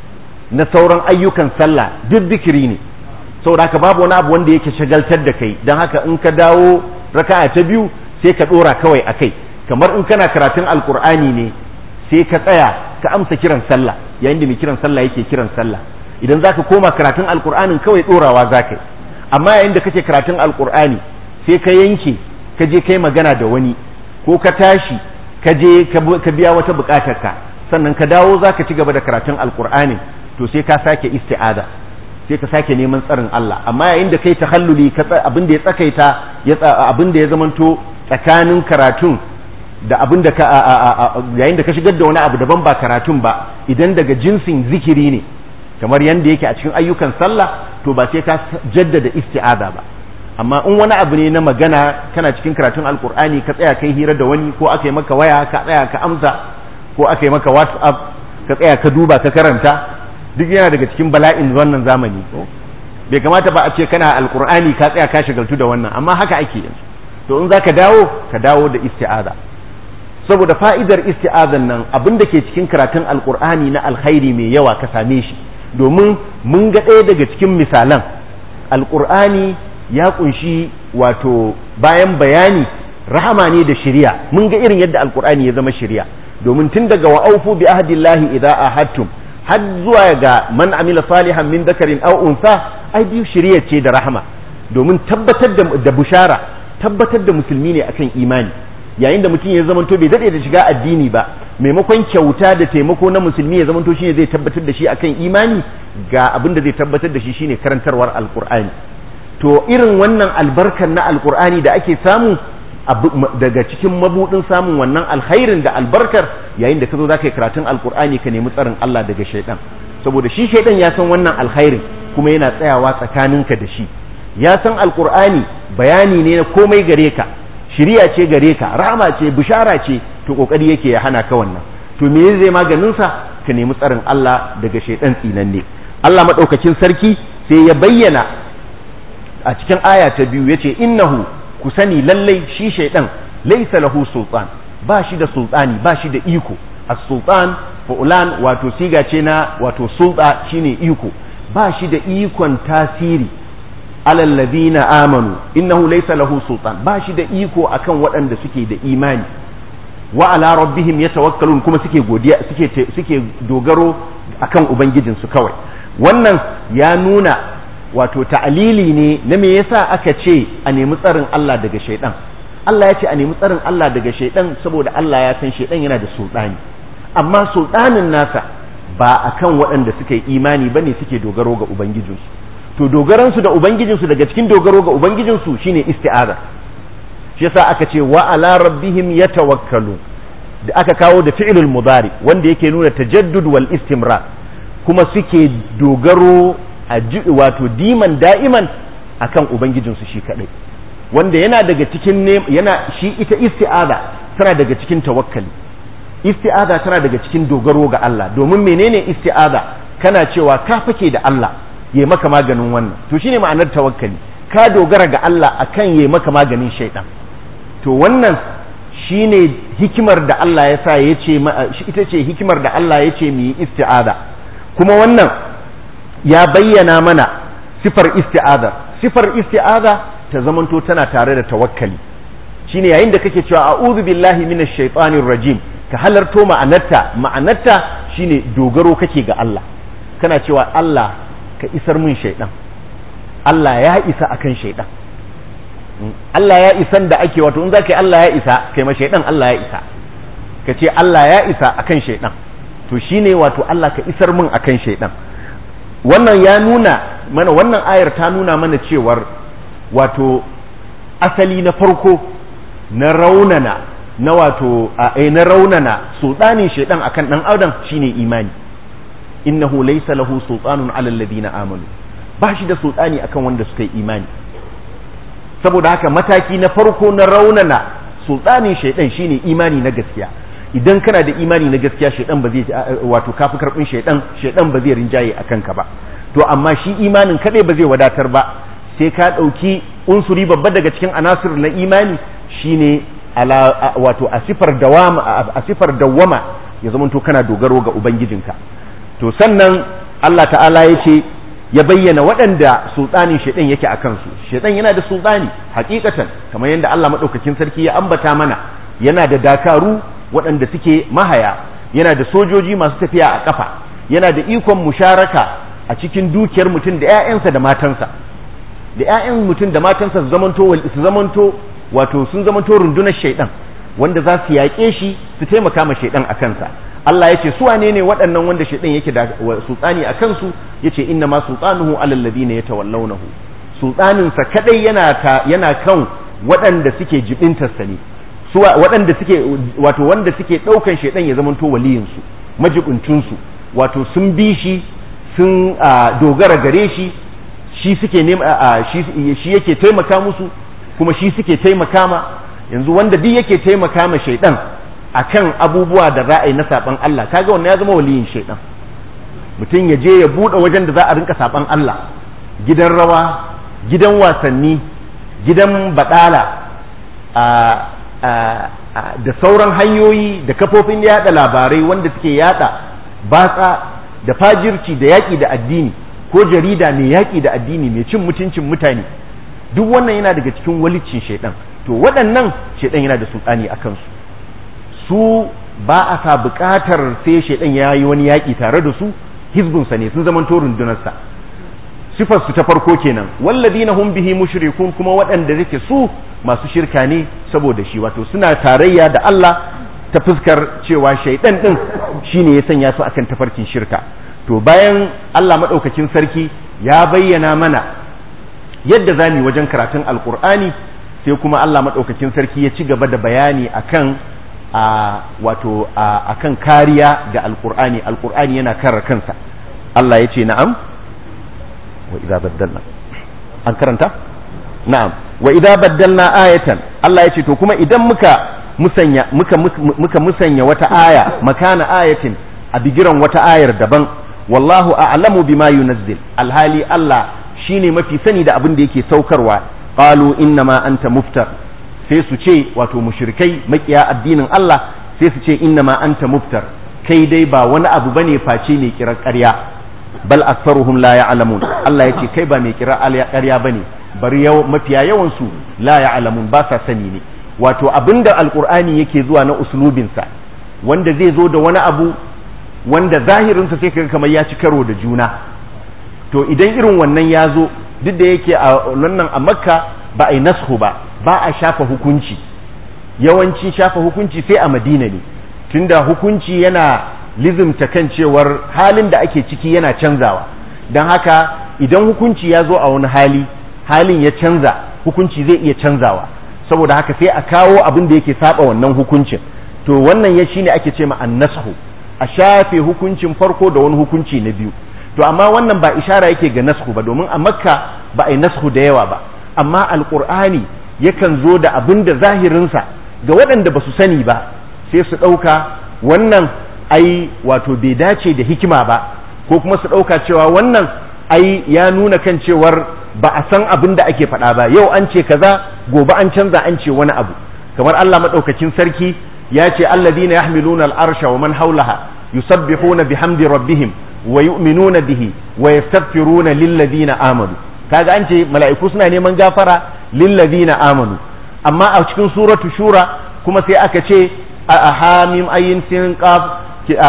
na sauran ayyukan sallah duk zikiri ne saboda haka babu wani abu wanda yake shagaltar da kai don haka in ka dawo raka'a ta biyu sai ka dora kawai a kai kamar in kana karatun alkur'ani ne sai ka tsaya ka amsa kiran sallah yayin da mai kiran sallah yake kiran sallah idan zaka koma karatun alkur'anin kawai dorawa zaka yi amma yayin da kake karatun alkur'ani sai ka yanke ka je kai magana da wani ko ka tashi ka je ka biya wata bukatarka sannan ka dawo za ka ci gaba da karatun alkur'ani to sai ka sake isti'aza sai ka sake neman tsarin Allah amma yayin da kai tahalluli abin da ya tsakaita abin da ya zamanto tsakanin karatun da abin da ka yayin da ka shigar da wani abu daban ba karatun ba idan daga jinsin zikiri ne kamar yanda yake a cikin ayyukan sallah to ba sai ka jaddada isti'aza ba amma in wani abu ne na magana kana cikin karatun alkur'ani ka tsaya kai hira da wani ko aka yi maka waya ka tsaya ka amsa ko aka yi maka whatsapp ka tsaya ka duba ka karanta duk yana daga cikin bala'in wannan zamani bai kamata ba a ce kana alkur'ani ka tsaya ka shagaltu da wannan amma haka ake yanzu to in za ka dawo ka dawo da isti'aza saboda fa'idar isti'azan nan abin da ke cikin karatun alkur'ani na alkhairi mai yawa ka same shi domin mun ga ɗaya daga cikin misalan alkur'ani ya kunshi wato bayan bayani rahama ne da shari'a mun ga irin yadda alkur'ani ya zama shari'a domin tun daga wa aufu bi ahdillahi idza ahadtum har zuwa ga man amila salihan min dakarin aw unsa ai biyu shari'a ce da rahama domin tabbatar da, da bushara tabbatar da musulmi ne akan imani yayin da mutum ya zamanto bai dade da shiga addini ba maimakon kyauta da taimako na musulmi ya zamanto shine zai tabbatar da shi akan imani ga abin da zai tabbatar da shi shine karantarwar alkur'ani to irin wannan albarkar na alkur'ani da ake samu daga cikin mabudin samun wannan alkhairin da albarkar yayin da ka zo za ka yi karatun alkur'ani ka nemi tsarin Allah daga shaidan saboda shi shaidan ya san wannan alkhairin kuma yana tsayawa tsakaninka da shi ya san alkur'ani bayani ne na komai gare ka shiriya ce gare ka rahama ce bishara ce to kokari yake ya hana ka wannan to me zai maganin sa ka nemi tsarin Allah daga shaidan tsinanne Allah madaukakin sarki sai ya bayyana a cikin aya ta biyu yace innahu ku sani lallai shi shaidan laysa lahu sultan ba shi da sultani ba shi da iko as-sultan fu'lan wato siga ce na wato sulta shine iko ba shi da ikon tasiri alal ladina amanu innahu laysa lahu sultan ba shi da iko akan waɗanda suke da imani wa ala rabbihim yatawakkalun kuma suke godiya suke suke dogaro akan ubangijinsu kawai wannan ya nuna wato ta'alili ne na me yasa aka ce a nemi tsarin Allah daga shaidan Allah ya ce a nemi tsarin Allah daga shaidan saboda Allah ya san shaidan yana da sultani amma sultanin nasa ba akan waɗanda suka yi imani bane suke dogaro ga ubangijinsu to dogaransu da ubangijinsu daga cikin dogaro ga ubangijinsu shine isti'aza shi yasa aka ce wa ala rabbihim yatawakkalu da aka kawo da fi'lul mudari wanda yake nuna tajaddud wal istimrar kuma suke dogaro a wato diman da'iman akan ubangijinsu shi kadai wanda yana daga cikin yana shi ita isti'aza tana daga cikin tawakkali isti'aza tana daga cikin dogaro ga Allah domin menene isti'aza kana cewa ka fake da Allah ya maka maganin wannan to shine ma'anar tawakkali ka dogara ga Allah akan ya maka maganin shaidan to wannan shine hikimar da Allah ya sa ya ce ita ce hikimar da Allah ya ce mu yi isti'aza kuma wannan ya bayyana mana sifar isti'aza sifar isti'aza ta zamanto tana tare da tawakkali shine yayin da kake cewa a'udhu billahi minash shaitanir rajim ka halarto ma'anarta ma'anarta shine dogaro kake ga Allah kana cewa Allah ka isar min shaidan Allah ya isa akan shaidan Allah ya isan da ake wato in zaka yi Allah ya isa kai ma shaidan Allah ya isa ka ce Allah ya isa akan shaidan to shine wato Allah ka isar min akan shaidan wannan ya nuna mana wannan ayar ta nuna mana cewar wato asali na farko na raunana na wato a na raunana sultanin shaidan akan dan adam shine imani innahu laysa lahu sultanun ala alladhina amanu ba shi da sultani akan wanda suka yi imani saboda haka mataki na farko na raunana sultanin shaidan shine imani na gaskiya idan kana da imani na gaskiya shaidan ba zai wato kafi karbin shaidan shaidan ba zai rinjaye akan ka ba to amma shi imanin kadai ba zai wadatar ba sai ka dauki unsuri babba daga cikin anasir na imani shine ala wato a sifar dawama a sifar dawama ya zamanto kana dogaro ga ubangijinka to sannan Allah ta'ala ya ce ya bayyana waɗanda sultanin shaidan yake a kansu shaidan yana da sultani hakikatan kamar yadda Allah maɗaukakin sarki ya ambata mana yana da dakaru waɗanda suke mahaya yana da sojoji masu tafiya a ƙafa yana da ikon musharaka a cikin dukiyar mutum da 'ya'yansa da matansa da 'ya'yan mutum da matansa su zamanto su zamanto wato sun zamanto rundunar shaidan wanda za su yaƙe shi su taimaka ma shaidan a kansa Allah ya ce su wane ne waɗannan wanda shaidan yake da sultani a kansu ya ce inna ma sultanuhu alal ladina yatawallawnahu sultaninsa kadai yana ta yana kan waɗanda suke jibintarsa ne su waɗanda suke wato wanda suke ɗaukan shaidan ya zamanto waliyinsu majibuntunsu wato sun bi shi sun dogara gare shi shi suke shi yake taimaka musu kuma shi suke taimaka ma yanzu wanda duk yake taimaka ma shaidan akan abubuwa da ra'ayi na saban Allah kaga wannan ya zama waliyin shaidan mutum ya je ya bude wajen da za a rinka saban Allah gidan rawa gidan wasanni gidan badala da sauran hanyoyi da kafofin yada labarai wanda suke yada batsa da fajirci da yaki da addini ko jarida mai yaki da addini mai cin mutuncin mutane duk wannan yana daga cikin walicin shaidan to waɗannan shaidan yana da sultani a kansu su ba a sa buƙatar sai shaidan ya yi wani yaƙi tare da su hizbunsa ne sun zama rundunarsa sifar su ta farko kenan walladina hum bihi mushrikun kuma waɗanda yake su masu shirka ne saboda shi wato suna tarayya da Allah ta fuskar cewa shaidan din shine ya sanya su akan tafarkin shirka to bayan Allah madaukakin sarki ya bayyana mana yadda zamu wajen karatun alqur'ani sai kuma Allah madaukakin sarki ya ci gaba da bayani akan a wato a kan kariya ga alqur'ani alqur'ani yana kare kansa Allah yace na'am wa idza baddalna an karanta na'am wa idza baddalna ayatan Allah yace to kuma idan muka musanya muka muka musanya wata aya makana ayatin a bigiran wata ayar daban wallahu a'lamu bima yunazzil alhali Allah shine mafi sani da abin da yake saukarwa qalu innama anta muftar sai su ce wato mushrikai makiya addinin Allah sai su ce innama anta muftar kai dai ba wani abu bane face ne kirar ƙarya bal aktharuhum la ya'lamun Allah yace kai ba mai kirar ƙarya bane bari yau mafiya yawan su la ya'lamun ba sa sani ne wato abinda alqur'ani yake zuwa na uslubinsa wanda zai zo da wani abu wanda zahirinsa sai kaga kamar ya ci karo da juna to idan irin wannan ya zo duk da yake a wannan a makka ba a yi nashu ba ba a shafa hukunci yawanci shafa hukunci sai a madina ne tunda hukunci yana lizimta kan cewar halin da ake ciki yana canzawa don haka idan hukunci ya zo a wani hali halin ya canza hukunci zai iya canzawa saboda haka sai a kawo abin da yake saba wannan hukuncin to wannan ya shine ake ce ma annashu a shafe hukuncin farko da wani hukunci na biyu to amma wannan ba ishara yake ga nasku ba domin a makka ba a yi nasku da yawa ba amma alkur'ani yakan zo da abin da zahirinsa ga waɗanda ba su sani ba sai su ɗauka wannan ai wato bai dace da hikima ba ko kuma su ɗauka cewa wannan ai ya nuna kan cewar ba a san abin da ake faɗa ba yau an ce kaza gobe an canza an ce wani abu kamar Allah maɗaukakin sarki ya ce alladhina yahmiluna al-arsha wa man hawlaha yusabbihuna bihamdi rabbihim wa yu'minuna bihi wa yastaghfiruna lilladhina amanu kaga an ce mala'iku suna neman gafara lilladhina amanu amma a cikin suratu shura kuma sai aka ce a hamim ayin sin qaf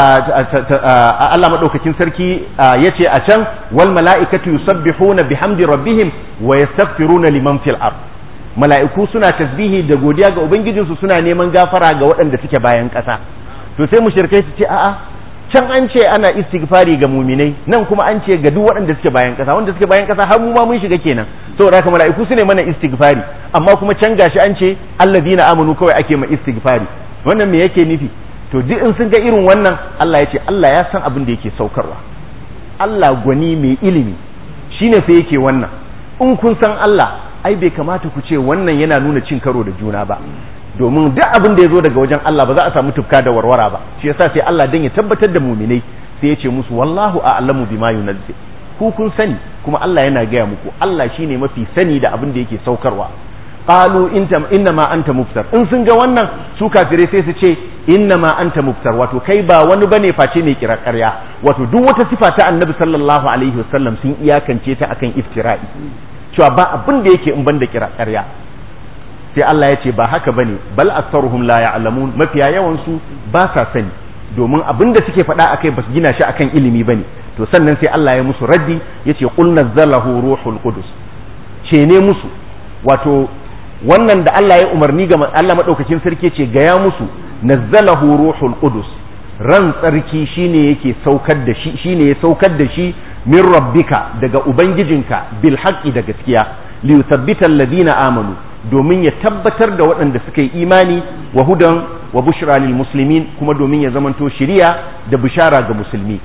Allah madaukakin sarki yace a can wal mala'ikatu yusabbihuna bihamdi rabbihim wa yastaghfiruna liman fil ard mala'iku suna tasbihi da godiya ga ubangijinsu suna neman gafara ga waɗanda suke bayan ƙasa to sai mushrikai su ce a'a can an ce ana istighfari ga muminai nan kuma an ce ga duk waɗanda suke bayan ƙasa wanda suke bayan ƙasa har mu ma mun shiga kenan saboda haka mala'iku su ne mana istighfari amma kuma can gashi an ce allazina amanu kawai ake ma istighfari wannan me yake nufi to duk in sun ga irin wannan Allah ya ce Allah ya san abin da yake saukarwa Allah gwani mai ilimi shine sai yake wannan in kun san Allah ai bai kamata ku ce wannan yana nuna cin karo da juna ba domin duk abin da ya zo daga wajen Allah ba za a samu tufka da warwara ba shi yasa sai Allah dan ya tabbatar da muminai sai ya ce musu wallahu a'lamu bima yunzil ku kun sani kuma Allah yana gaya muku Allah shine mafi sani da abin da yake saukarwa qalu inna ma anta muftar in sun ga wannan su kafirai sai su ce inna ma anta muftar wato kai ba wani bane face ne kira ƙarya wato duk wata sifa ta annabi sallallahu alaihi wasallam sun iyakance ta akan iftira'i cewa ba abin da yake in banda kira ƙarya sai Allah ya ce ba haka bane bal aktsaruhum la ya'lamun mafiya yawan su ba sa sani domin abin da suke faɗa akai ba su gina shi akan ilimi bane to sannan sai Allah ya musu raddi yace qul nazzalahu ruhul qudus ce ne musu wato wannan da Allah ya umarni ga Allah madaukakin sarki ce ga ya musu nazzalahu ruhul qudus ran tsarki shine yake saukar da shi shine ya saukar da shi min rabbika daga ubangijinka bil haqqi da gaskiya li yuthabbita alladhina amanu domin ya tabbatar da waɗanda suka yi imani wa hudan wa bushra lil muslimin kuma domin ya zamanto shiriya da bishara ga musulmi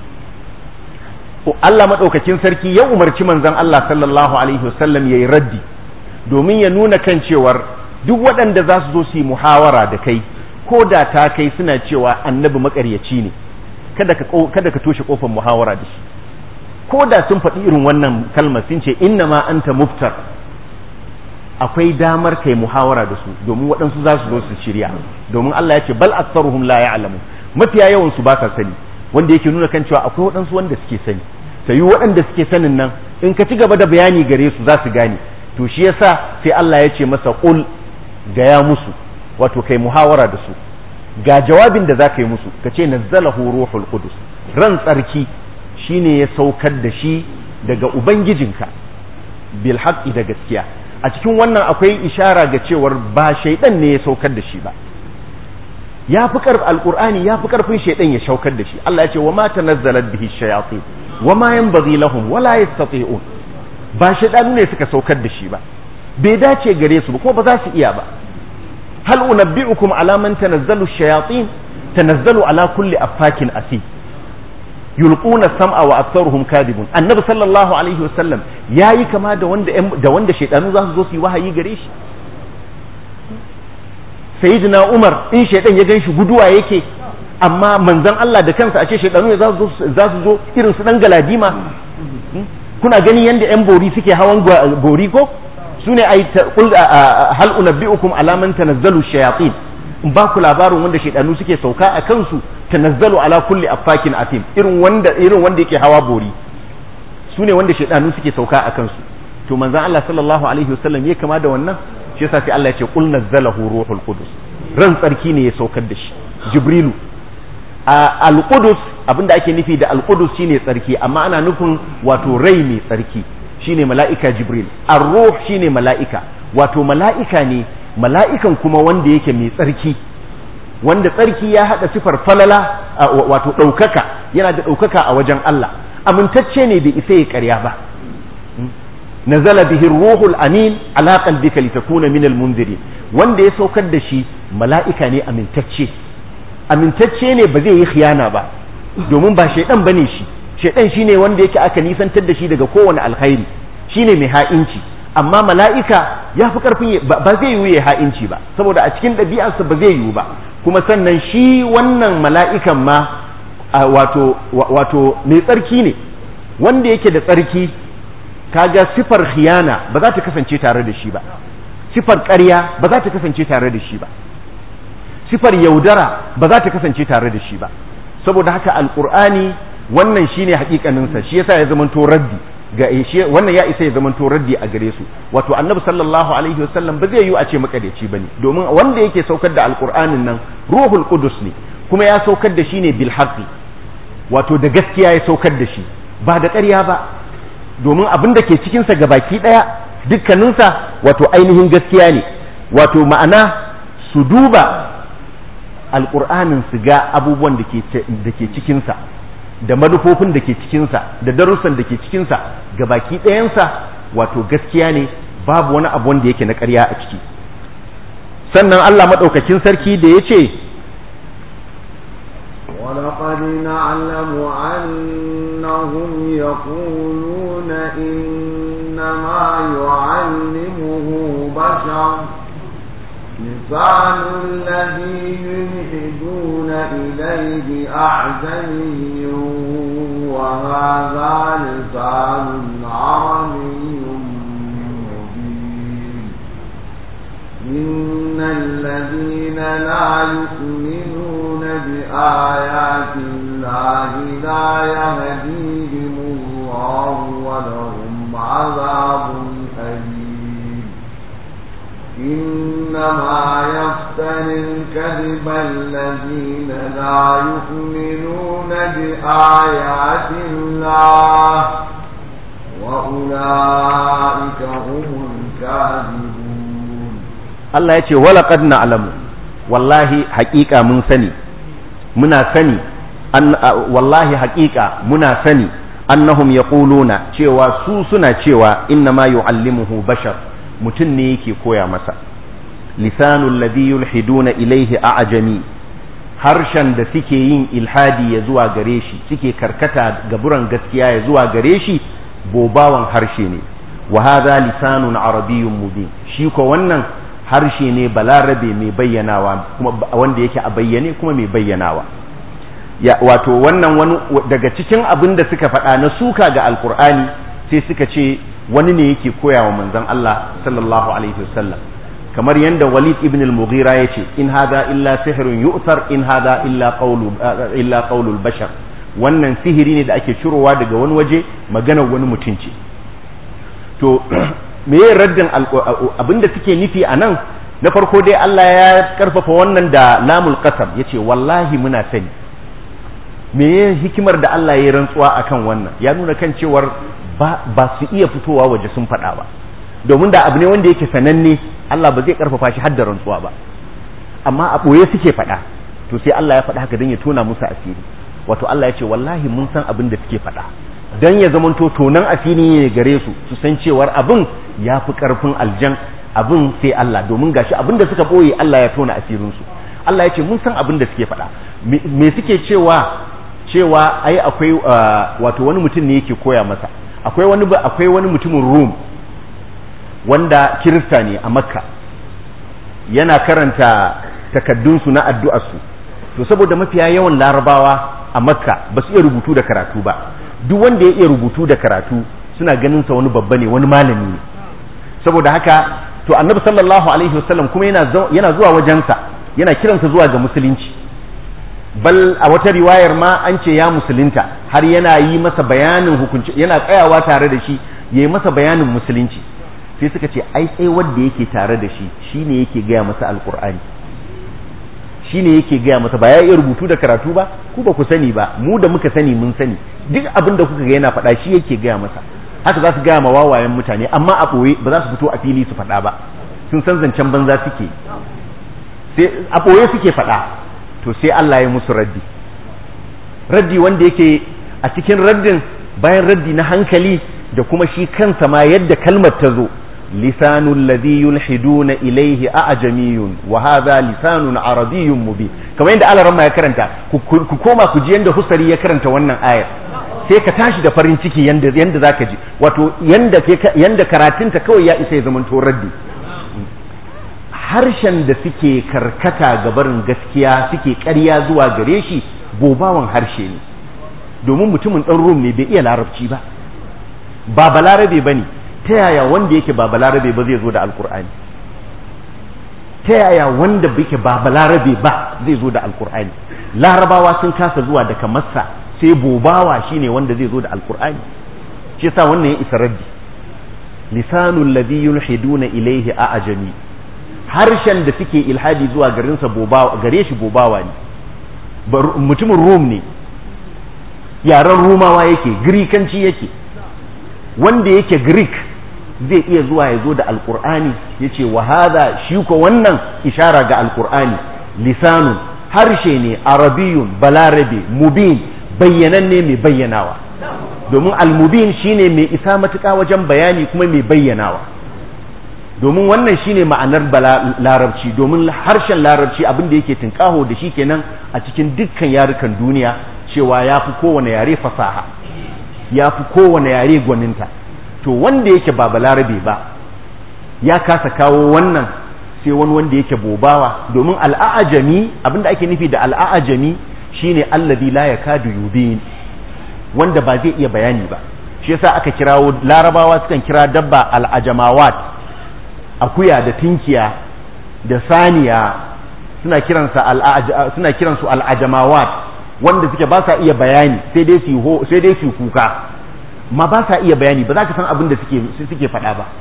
Allah madaukakin sarki ya umarci manzon Allah sallallahu alaihi wasallam yayi raddi domin ya nuna kan cewar duk waɗanda za su zo su yi muhawara da kai ko da ta kai suna cewa annabi makaryaci ne kada ka kada ka toshe kofar muhawara da shi ko da sun faɗi irin wannan kalmar sun ce inna ma anta muftar akwai damar kai muhawara da su domin waɗansu za su zo su shirya domin Allah ya ce bal aktsaruhum la ya'lamu mafiya yawan su ba sa sani wanda yake nuna kan cewa akwai waɗansu wanda suke sani sai waɗanda suke sanin nan in ka ci gaba da bayani gare su za su gane to shi yasa sai Allah ya ce masa qul gaya musu wato kai muhawara da su ga jawabin da za ka yi musu ka ce nazzalahu ruhul qudus ran tsarki shine ya saukar da shi daga ubangijinka bil haqqi da gaskiya a cikin wannan akwai ishara ga cewar ba shaidan ne ya saukar da shi ba ya fi karf alqur'ani ya fi karfin shaidan ya saukar da shi Allah ya ce wa ma tanazzalat bihi shayatin wa ma yanbaghi lahum wa la yastati'un ba shaidanu ne suka saukar da shi ba bai dace gare su ba ko ba za su iya ba hal unabbi'ukum ala man tanazzalu shayatin tanazzalu ala kulli affakin asi yulquna sam'a wa aktharuhum kadibun annabi sallallahu alaihi wasallam yayi kama da wanda da wanda shaydanu za su zo su yi wahayi gare shi sayyidina umar in shaydan ya ganshi guduwa yake amma manzon Allah da kansa a ce shaydanu za su za su zo irin su dan galadima kuna gani yanda yan bori suke hawan bori ko sune ai hal unabbiukum ala man tanazzalu shayatin in ba ku labarin wanda shaidanu suke sauka a kansu tanazzalu ala kulli affakin atim irin wanda irin wanda yake hawa bori su ne wanda shaidanu suke sauka a kansu to manzon Allah sallallahu alaihi wasallam ya kama da wannan shi yasa sai Allah ya ce qul nazzalahu ruhul qudus ran tsarki ne ya saukar da shi jibrilu al qudus abinda ake nufi da al qudus shine tsarki amma ana nufin wato rai mai tsarki shine mala'ika jibril ar-ruh shine mala'ika wato mala'ika ne mala'ikan kuma wanda yake mai tsarki wanda tsarki ya haɗa sifar falala wato ɗaukaka yana da ɗaukaka a wajen Allah amintacce ne bai isa ya ƙarya ba nazala bihi ruhul amin ala qalbika litakuna min almunzirin wanda ya saukar da shi mala'ika ne amintacce amintacce ne ba zai yi khiyana ba domin ba shaidan bane shi shaidan shine wanda yake aka nisantar da shi daga kowane alkhairi shine mai ha'inci amma mala'ika ya fi ƙarfin ba zai yiwu ya ha'inci ba saboda a cikin ɗabi'arsa ba zai yiwu ba kuma sannan shi wannan mala'ikan ma wato mai tsarki ne wanda yake da tsarki kaga sifar khiyana ba za ta kasance tare da shi ba sifar ƙarya ba za ta kasance tare da shi ba sifar yaudara ba za ta kasance tare da shi ba saboda haka alƙur'ani wannan shine hakikaninsa shi yasa ya zamanto raddi ga wannan ya isa ya zama to raddi a gare su wato annabi sallallahu alaihi wasallam ba zai yi a ce makadaici bane domin wanda yake saukar da alqur'anin nan ruhul qudus ne kuma ya saukar da shi ne bil haqqi wato da gaskiya ya saukar da shi ba da ƙarya ba domin abin da ke cikin sa gabaki daya dukkaninsa wato ainihin gaskiya ne wato ma'ana su duba alqur'anin su ga abubuwan da ke da ke cikin sa da manufofin da ke cikinsa da darussan da ke cikinsa ga baki ɗayansa wato gaskiya ne babu wani abu wanda yake na ƙarya a ciki sannan Allah maɗaukakin sarki da ya ce ولقد نعلم أنهم يقولون إنما يعلمه بشر لسان الذي يلحدون إليه أعجمي وهذا لسان عربي مبين إن الذين لا يؤمنون بآيات الله لا يهديهم الله ولهم عذاب أليم إنما يفتري الكذب الذين لا يؤمنون بآيات الله وأولئك هم الكاذبون الله يقول ولقد نعلم والله حقيقة من سني منا سني أن والله حقيقة منا سني أنهم يقولون cewa su suna cewa إنما يعلمه بشر mutum ne yake koya masa lisanul ladhi yulhiduna ilaihi a'jami harshen da suke yin ilhadi ya zuwa gare shi suke karkata gaburan gaskiya ya zuwa gare shi bobawan harshe ne wa hadha lisanun arabiyyun mubin shi ko wannan harshe ne balarabe mai bayyanawa kuma wanda yake a bayyane kuma mai bayyanawa ya wato wannan wani daga cikin abin da suka faɗa na suka ga alkur'ani sai suka ce wani ne yake koya wa manzon Allah sallallahu alaihi wasallam kamar yadda Walid ibn al-Mughira yace in hada illa sihrun yu'thar in hada illa qawlu illa qawlul bashar wannan sihiri ne da ake cirowa daga wani waje maganar wani mutum ce to me ye raddin abinda suke nufi a nan na farko dai Allah ya karfafa wannan da lamul qasam yace wallahi muna sani me ye hikimar da Allah ya rantsuwa akan wannan ya nuna kan cewar ba su iya fitowa waje sun faɗa ba domin da abu ne wanda yake sananne Allah ba zai karfafa shi har da rantsuwa ba amma a ɓoye suke faɗa to sai Allah ya faɗa haka don ya tona musu asiri wato Allah ya ce wallahi mun san abin da suke faɗa don ya zamanto tonan asiri ne gare su su san cewar abin ya fi ƙarfin aljan abin sai Allah domin gashi abin da suka boye Allah ya tona asirin su Allah ya ce mun san abin da suke faɗa me suke cewa cewa ai akwai wato wani mutum ne yake koya masa akwai wani akwai wani mutumin Rum wanda kirista ne a Makka yana karanta takaddunsu na addu'arsu to saboda mafiya yawan larabawa a makka ba su iya rubutu da karatu ba duk wanda ya iya rubutu da karatu suna ganin sa wani babba ne wani malami ne saboda haka to annabi sallallahu alaihi wasallam kuma yana yana zuwa wajensa yana kiransa zuwa ga musulunci bal a wata riwayar ma an ce ya musulunta har yana yi masa bayanin hukunci yana tsayawa tare da shi yayi masa bayanin musulunci sai suka ce ai sai wanda yake tare da shi shine yake gaya masa alkur'ani shine yake gaya masa ba ya iya rubutu da karatu ba ku ba ku sani ba mu da muka sani mun sani duk abin da kuka ga yana faɗa shi yake gaya masa haka za su gaya ma wawayen mutane amma a ɓoye ba za su fito a fili su faɗa ba sun san zancen banza suke sai a ɓoye suke faɗa to sai Allah ya musu raddi raddi wanda yake a cikin raddin bayan raddi na hankali da kuma shi kansa ma yadda kalmar ta zo lisanul ladhi yulhiduna ilayhi a'jamiyun wa hadha lisanun arabiyyun mubin kamar yadda Allah ya karanta ku koma ku ji yanda Husari ya karanta wannan ayar sai ka tashi da farin ciki yanda yanda zaka ji wato yanda yanda karatunta kawai ya isa ya zama to raddi harshen da suke karkata ga barin gaskiya suke ƙarya zuwa gare shi gobawan harshe ne domin mutumin ɗan rum ne bai iya larabci ba ba balarabe ba ne ta yaya wanda yake ba balarabe ba zai zo da alkur'ani ta yaya wanda yake ba balarabe ba zai zo da alkur'ani larabawa sun kasa zuwa daga massa sai bobawa shine wanda zai zo da alkur'ani shi yasa wannan ya isa raddi lisanul ladhi yulhiduna ilayhi a'jami harshen da suke ilhadi zuwa garinsa bobawa gare shi bobawa ne mutumin rum ne yaren rumawa yake grikanci yake wanda yake greek zai iya zuwa ya zo da alkur'ani ya ce wa hada shi ko wannan ishara ga alkur'ani lisanun harshe ne arabiyun balarabe mubin bayyananne mai bayyanawa domin almubin shine mai isa matuƙa wajen bayani kuma mai bayyanawa domin wannan shine ma'anar larabci domin harshen larabci abin da yake tunƙaho da shi kenan a cikin dukkan yarukan duniya cewa ya fi kowane yare fasaha ya fi kowane yare gwaninta to wanda yake ba balarabe ba ya kasa kawo wannan sai wani wanda yake bobawa domin al'ajami abinda ake nufi da al'ajami shine allazi la yakadu yubin wanda ba zai iya bayani ba shi yasa aka kirawo larabawa sukan kira dabba al'ajamawat akuya da tinkiya da saniya suna kiransa suna kiransu al'ajamawat wanda suke ba sa iya bayani sai dai su sai dai su kuka ma ba sa iya bayani ba za ka san abin da suke suke faɗa ba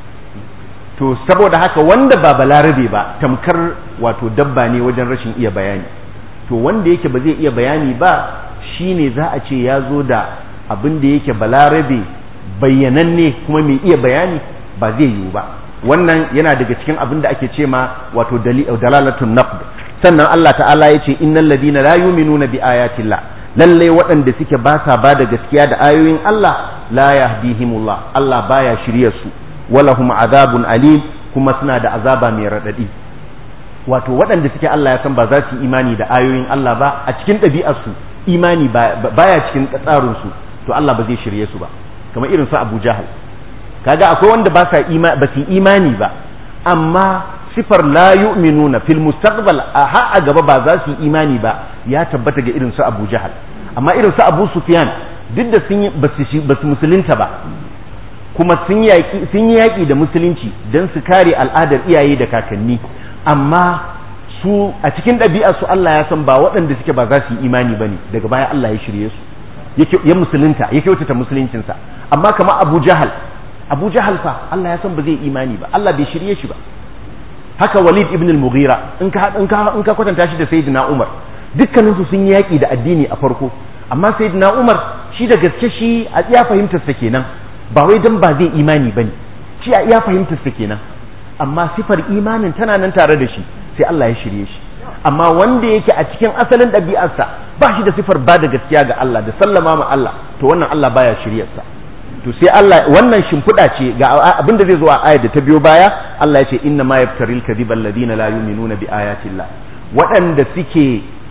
to saboda haka wanda ba balarabe ba tamkar wato dabba ne wajen rashin iya bayani to wanda yake ba zai iya bayani ba shine za a ce ya zo da abin da yake balarabe bayyananne kuma mai iya bayani ba zai yiwu ba wannan yana daga cikin abin da ake ce ma wato dalalatun naqd sannan Allah ta'ala ya ce innal ladina la yu'minuna bi ayatillah lalle waɗanda suke ba sa ba da gaskiya da ayoyin Allah la yahdihimullah Allah baya shirye su walahum azabun alim kuma suna da azaba mai radadi wato waɗanda suke Allah ya san ba za su imani da ayoyin Allah ba a cikin ɗabi'ar su imani baya cikin tsarin su to Allah ba zai shirye su ba kamar irin su Abu Jahal kaga akwai wanda ba sa ba su imani ba amma sifar la yu'minuna fil mustaqbal a ha a gaba ba za su yi imani ba ya tabbata ga irin su Abu Jahal amma irin su Abu Sufyan duk da sun ba su musulunta ba kuma sun yaki sun yi yaki da musulunci dan su kare al'adar iyaye da kakanni amma su a cikin ɗabi'ar su Allah ya san ba waɗanda suke ba za su yi imani bane daga baya Allah ya shirye su ya musulunta ya kyautata musuluncinsa amma kamar Abu Jahal Abu Jahal fa Allah ya san ba zai imani ba Allah bai shirye shi ba haka Walid ibn al-Mughira in ka in ka in ka kwatanta shi da Sayyidina Umar dukkanin su sun yi yaki da addini a farko amma Sayyidina Umar shi da gaske shi a iya fahimtar sa kenan ba wai dan ba zai imani bane shi a iya fahimtar sa kenan amma sifar imanin tana nan tare da shi sai Allah ya shirye shi amma wanda yake a cikin asalin ɗabi'arsa ba shi da sifar ba da gaskiya ga Allah da sallama ma Allah to wannan Allah baya shiryarsa to sai Allah wannan shimfiɗa ce ga abin da zai zo a ayar da ta biyo baya Allah ya ce inna ma yaftaril kadhiba alladhina la yu'minuna bi ayati Allah waɗanda suke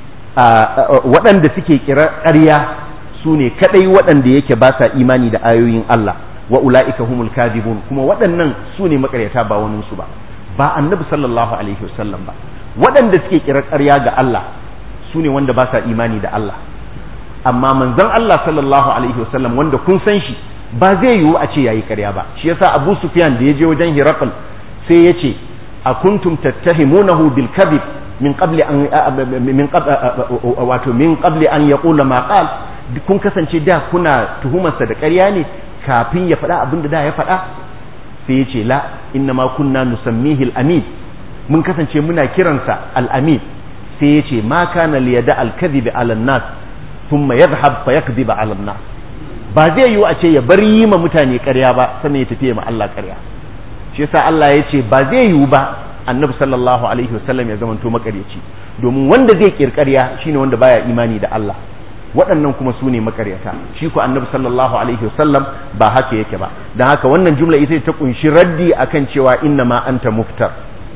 waɗanda suke kira ƙarya su ne kadai waɗanda yake ba sa imani da ayoyin Allah wa ulaika humul kadhibun kuma waɗannan su ne makaryata ba wani su ba ba annabi sallallahu alaihi wasallam ba waɗanda suke kira ƙarya ga Allah su ne wanda ba sa imani da Allah amma manzon Allah sallallahu alaihi wasallam wanda kun san shi ba zai yiwu a ce yayi ƙarya ba shi yasa Abu Sufyan da ya je wajen Hiraql sai ya ce a kuntum tattahimunahu bil kadhib min qabli an min wato min qabli an yaqula ma qal kun kasance da kuna tuhumarsa da ƙarya ne kafin ya faɗa abin da da ya faɗa sai ya ce la inna ma kunna nusammihi al-amin mun kasance muna kiransa al-amin sai ya ce ma kana liyada al-kadhib ala an-nas thumma yadhhab fa yakdhib ala an-nas ba zai yiwu a ce ya bar yi ma mutane ƙarya ba sannan ya tafi ma Allah ƙarya shi yasa Allah ya ce ba zai yiwu ba annabi sallallahu alaihi wasallam ya zamanto makaryaci domin wanda zai kirkarya shine wanda baya imani da Allah waɗannan kuma su ne makaryata shi ko annabi sallallahu alaihi wasallam ba haka yake ba don haka wannan jumla ita ta kunshi raddi akan cewa inna ma anta muftar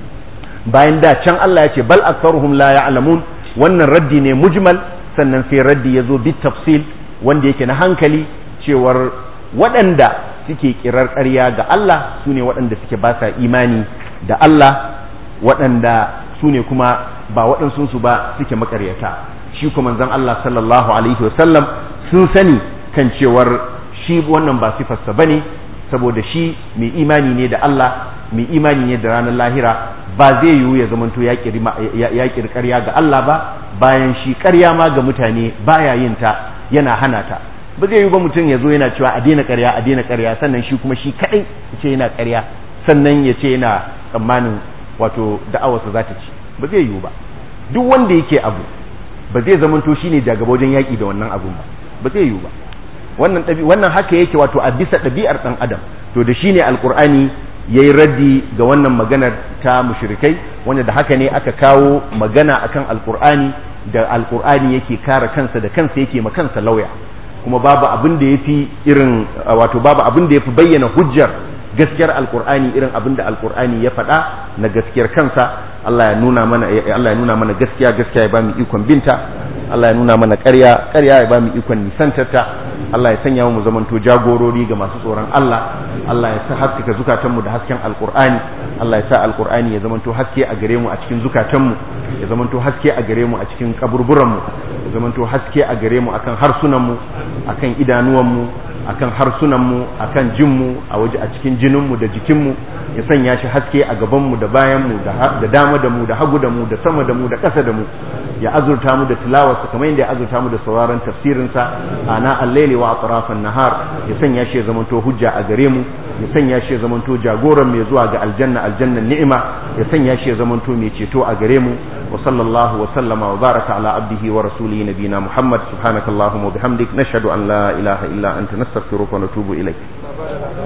bayan da can Allah ya ce bal aktharuhum la ya'lamun wannan raddi ne mujmal sannan sai raddi ya zo bit tafsil wanda yake na hankali cewar waɗanda suke kirar ƙarya ga Allah su ne waɗanda suke ba sa imani da Allah waɗanda su ne kuma ba waɗansu su ba suke makaryata shi kuma manzon Allah sallallahu alaihi wasallam sun sani kan cewar shi wannan ba sifarsa bane saboda shi mai imani ne da Allah mai imani ne da ranar lahira ba zai yiwu ya zamanto ya kiri ƙarya ga Allah ba bayan shi ƙarya ma ga mutane baya yin ta yana hana ta ba zai yiwu ba mutum ya zo yana cewa a daina ƙarya a daina ƙarya sannan shi kuma shi kaɗai ya ce yana ƙarya sannan ya ce yana tsammanin wato da'awarsa za ta ci ba zai yiwu ba duk wanda yake abu ba zai zamanto shine jagaba wajen yaƙi da wannan abun ba ba zai yiwu ba wannan wannan haka yake wato a bisa ɗabi'ar ɗan adam to da shine alqur'ani yayi raddi ga wannan maganar ta mushrikai wanda da haka ne aka kawo magana akan alqur'ani da alqur'ani yake kare kansa da kansa yake ma kansa lauya kuma babu abin da yafi irin wato babu abin da yafi bayyana hujjar gaskiyar alqur'ani irin abin da alqur'ani ya faɗa na gaskiyar kansa Allah ya nuna mana Allah ya nuna mana gaskiya gaskiya ya bamu ikon binta Allah ya nuna mana ƙarya ƙarya ya bamu ikon nisantarta Allah ya sanya mu zamanto jagorori ga masu tsoron Allah Allah ya sa haskaka zukatanmu da hasken alqur'ani Allah ya sa alqur'ani ya zamanto haske a gare mu a cikin zukatanmu ya zamanto haske a gare mu a cikin kaburburanmu ya zamanto haske a gare mu akan harsunanmu akan idanuwanmu akan harsunanmu akan jinmu a waje a cikin jininmu da jikinmu ya sanya shi haske a gabanmu da bayanmu da dama da mu da hagu da mu da sama da mu da ƙasa da mu ya azurta mu da tilawarsa kamar yadda ya azurta mu da sauraron tafsirinsa ana al-laili wa atrafan nahar ya sanya shi ya zamanto hujja a gare mu ya sanya shi ya zamanto jagoran mai zuwa ga aljanna aljannan ni'ima ya sanya shi ya zamanto mai ceto a gare mu wa sallallahu wa sallama wa baraka ala abdihi wa rasulihi nabina muhammad subhanakallahumma wa bihamdik nashhadu an la ilaha illa anta nastaghfiruka wa natubu ilaik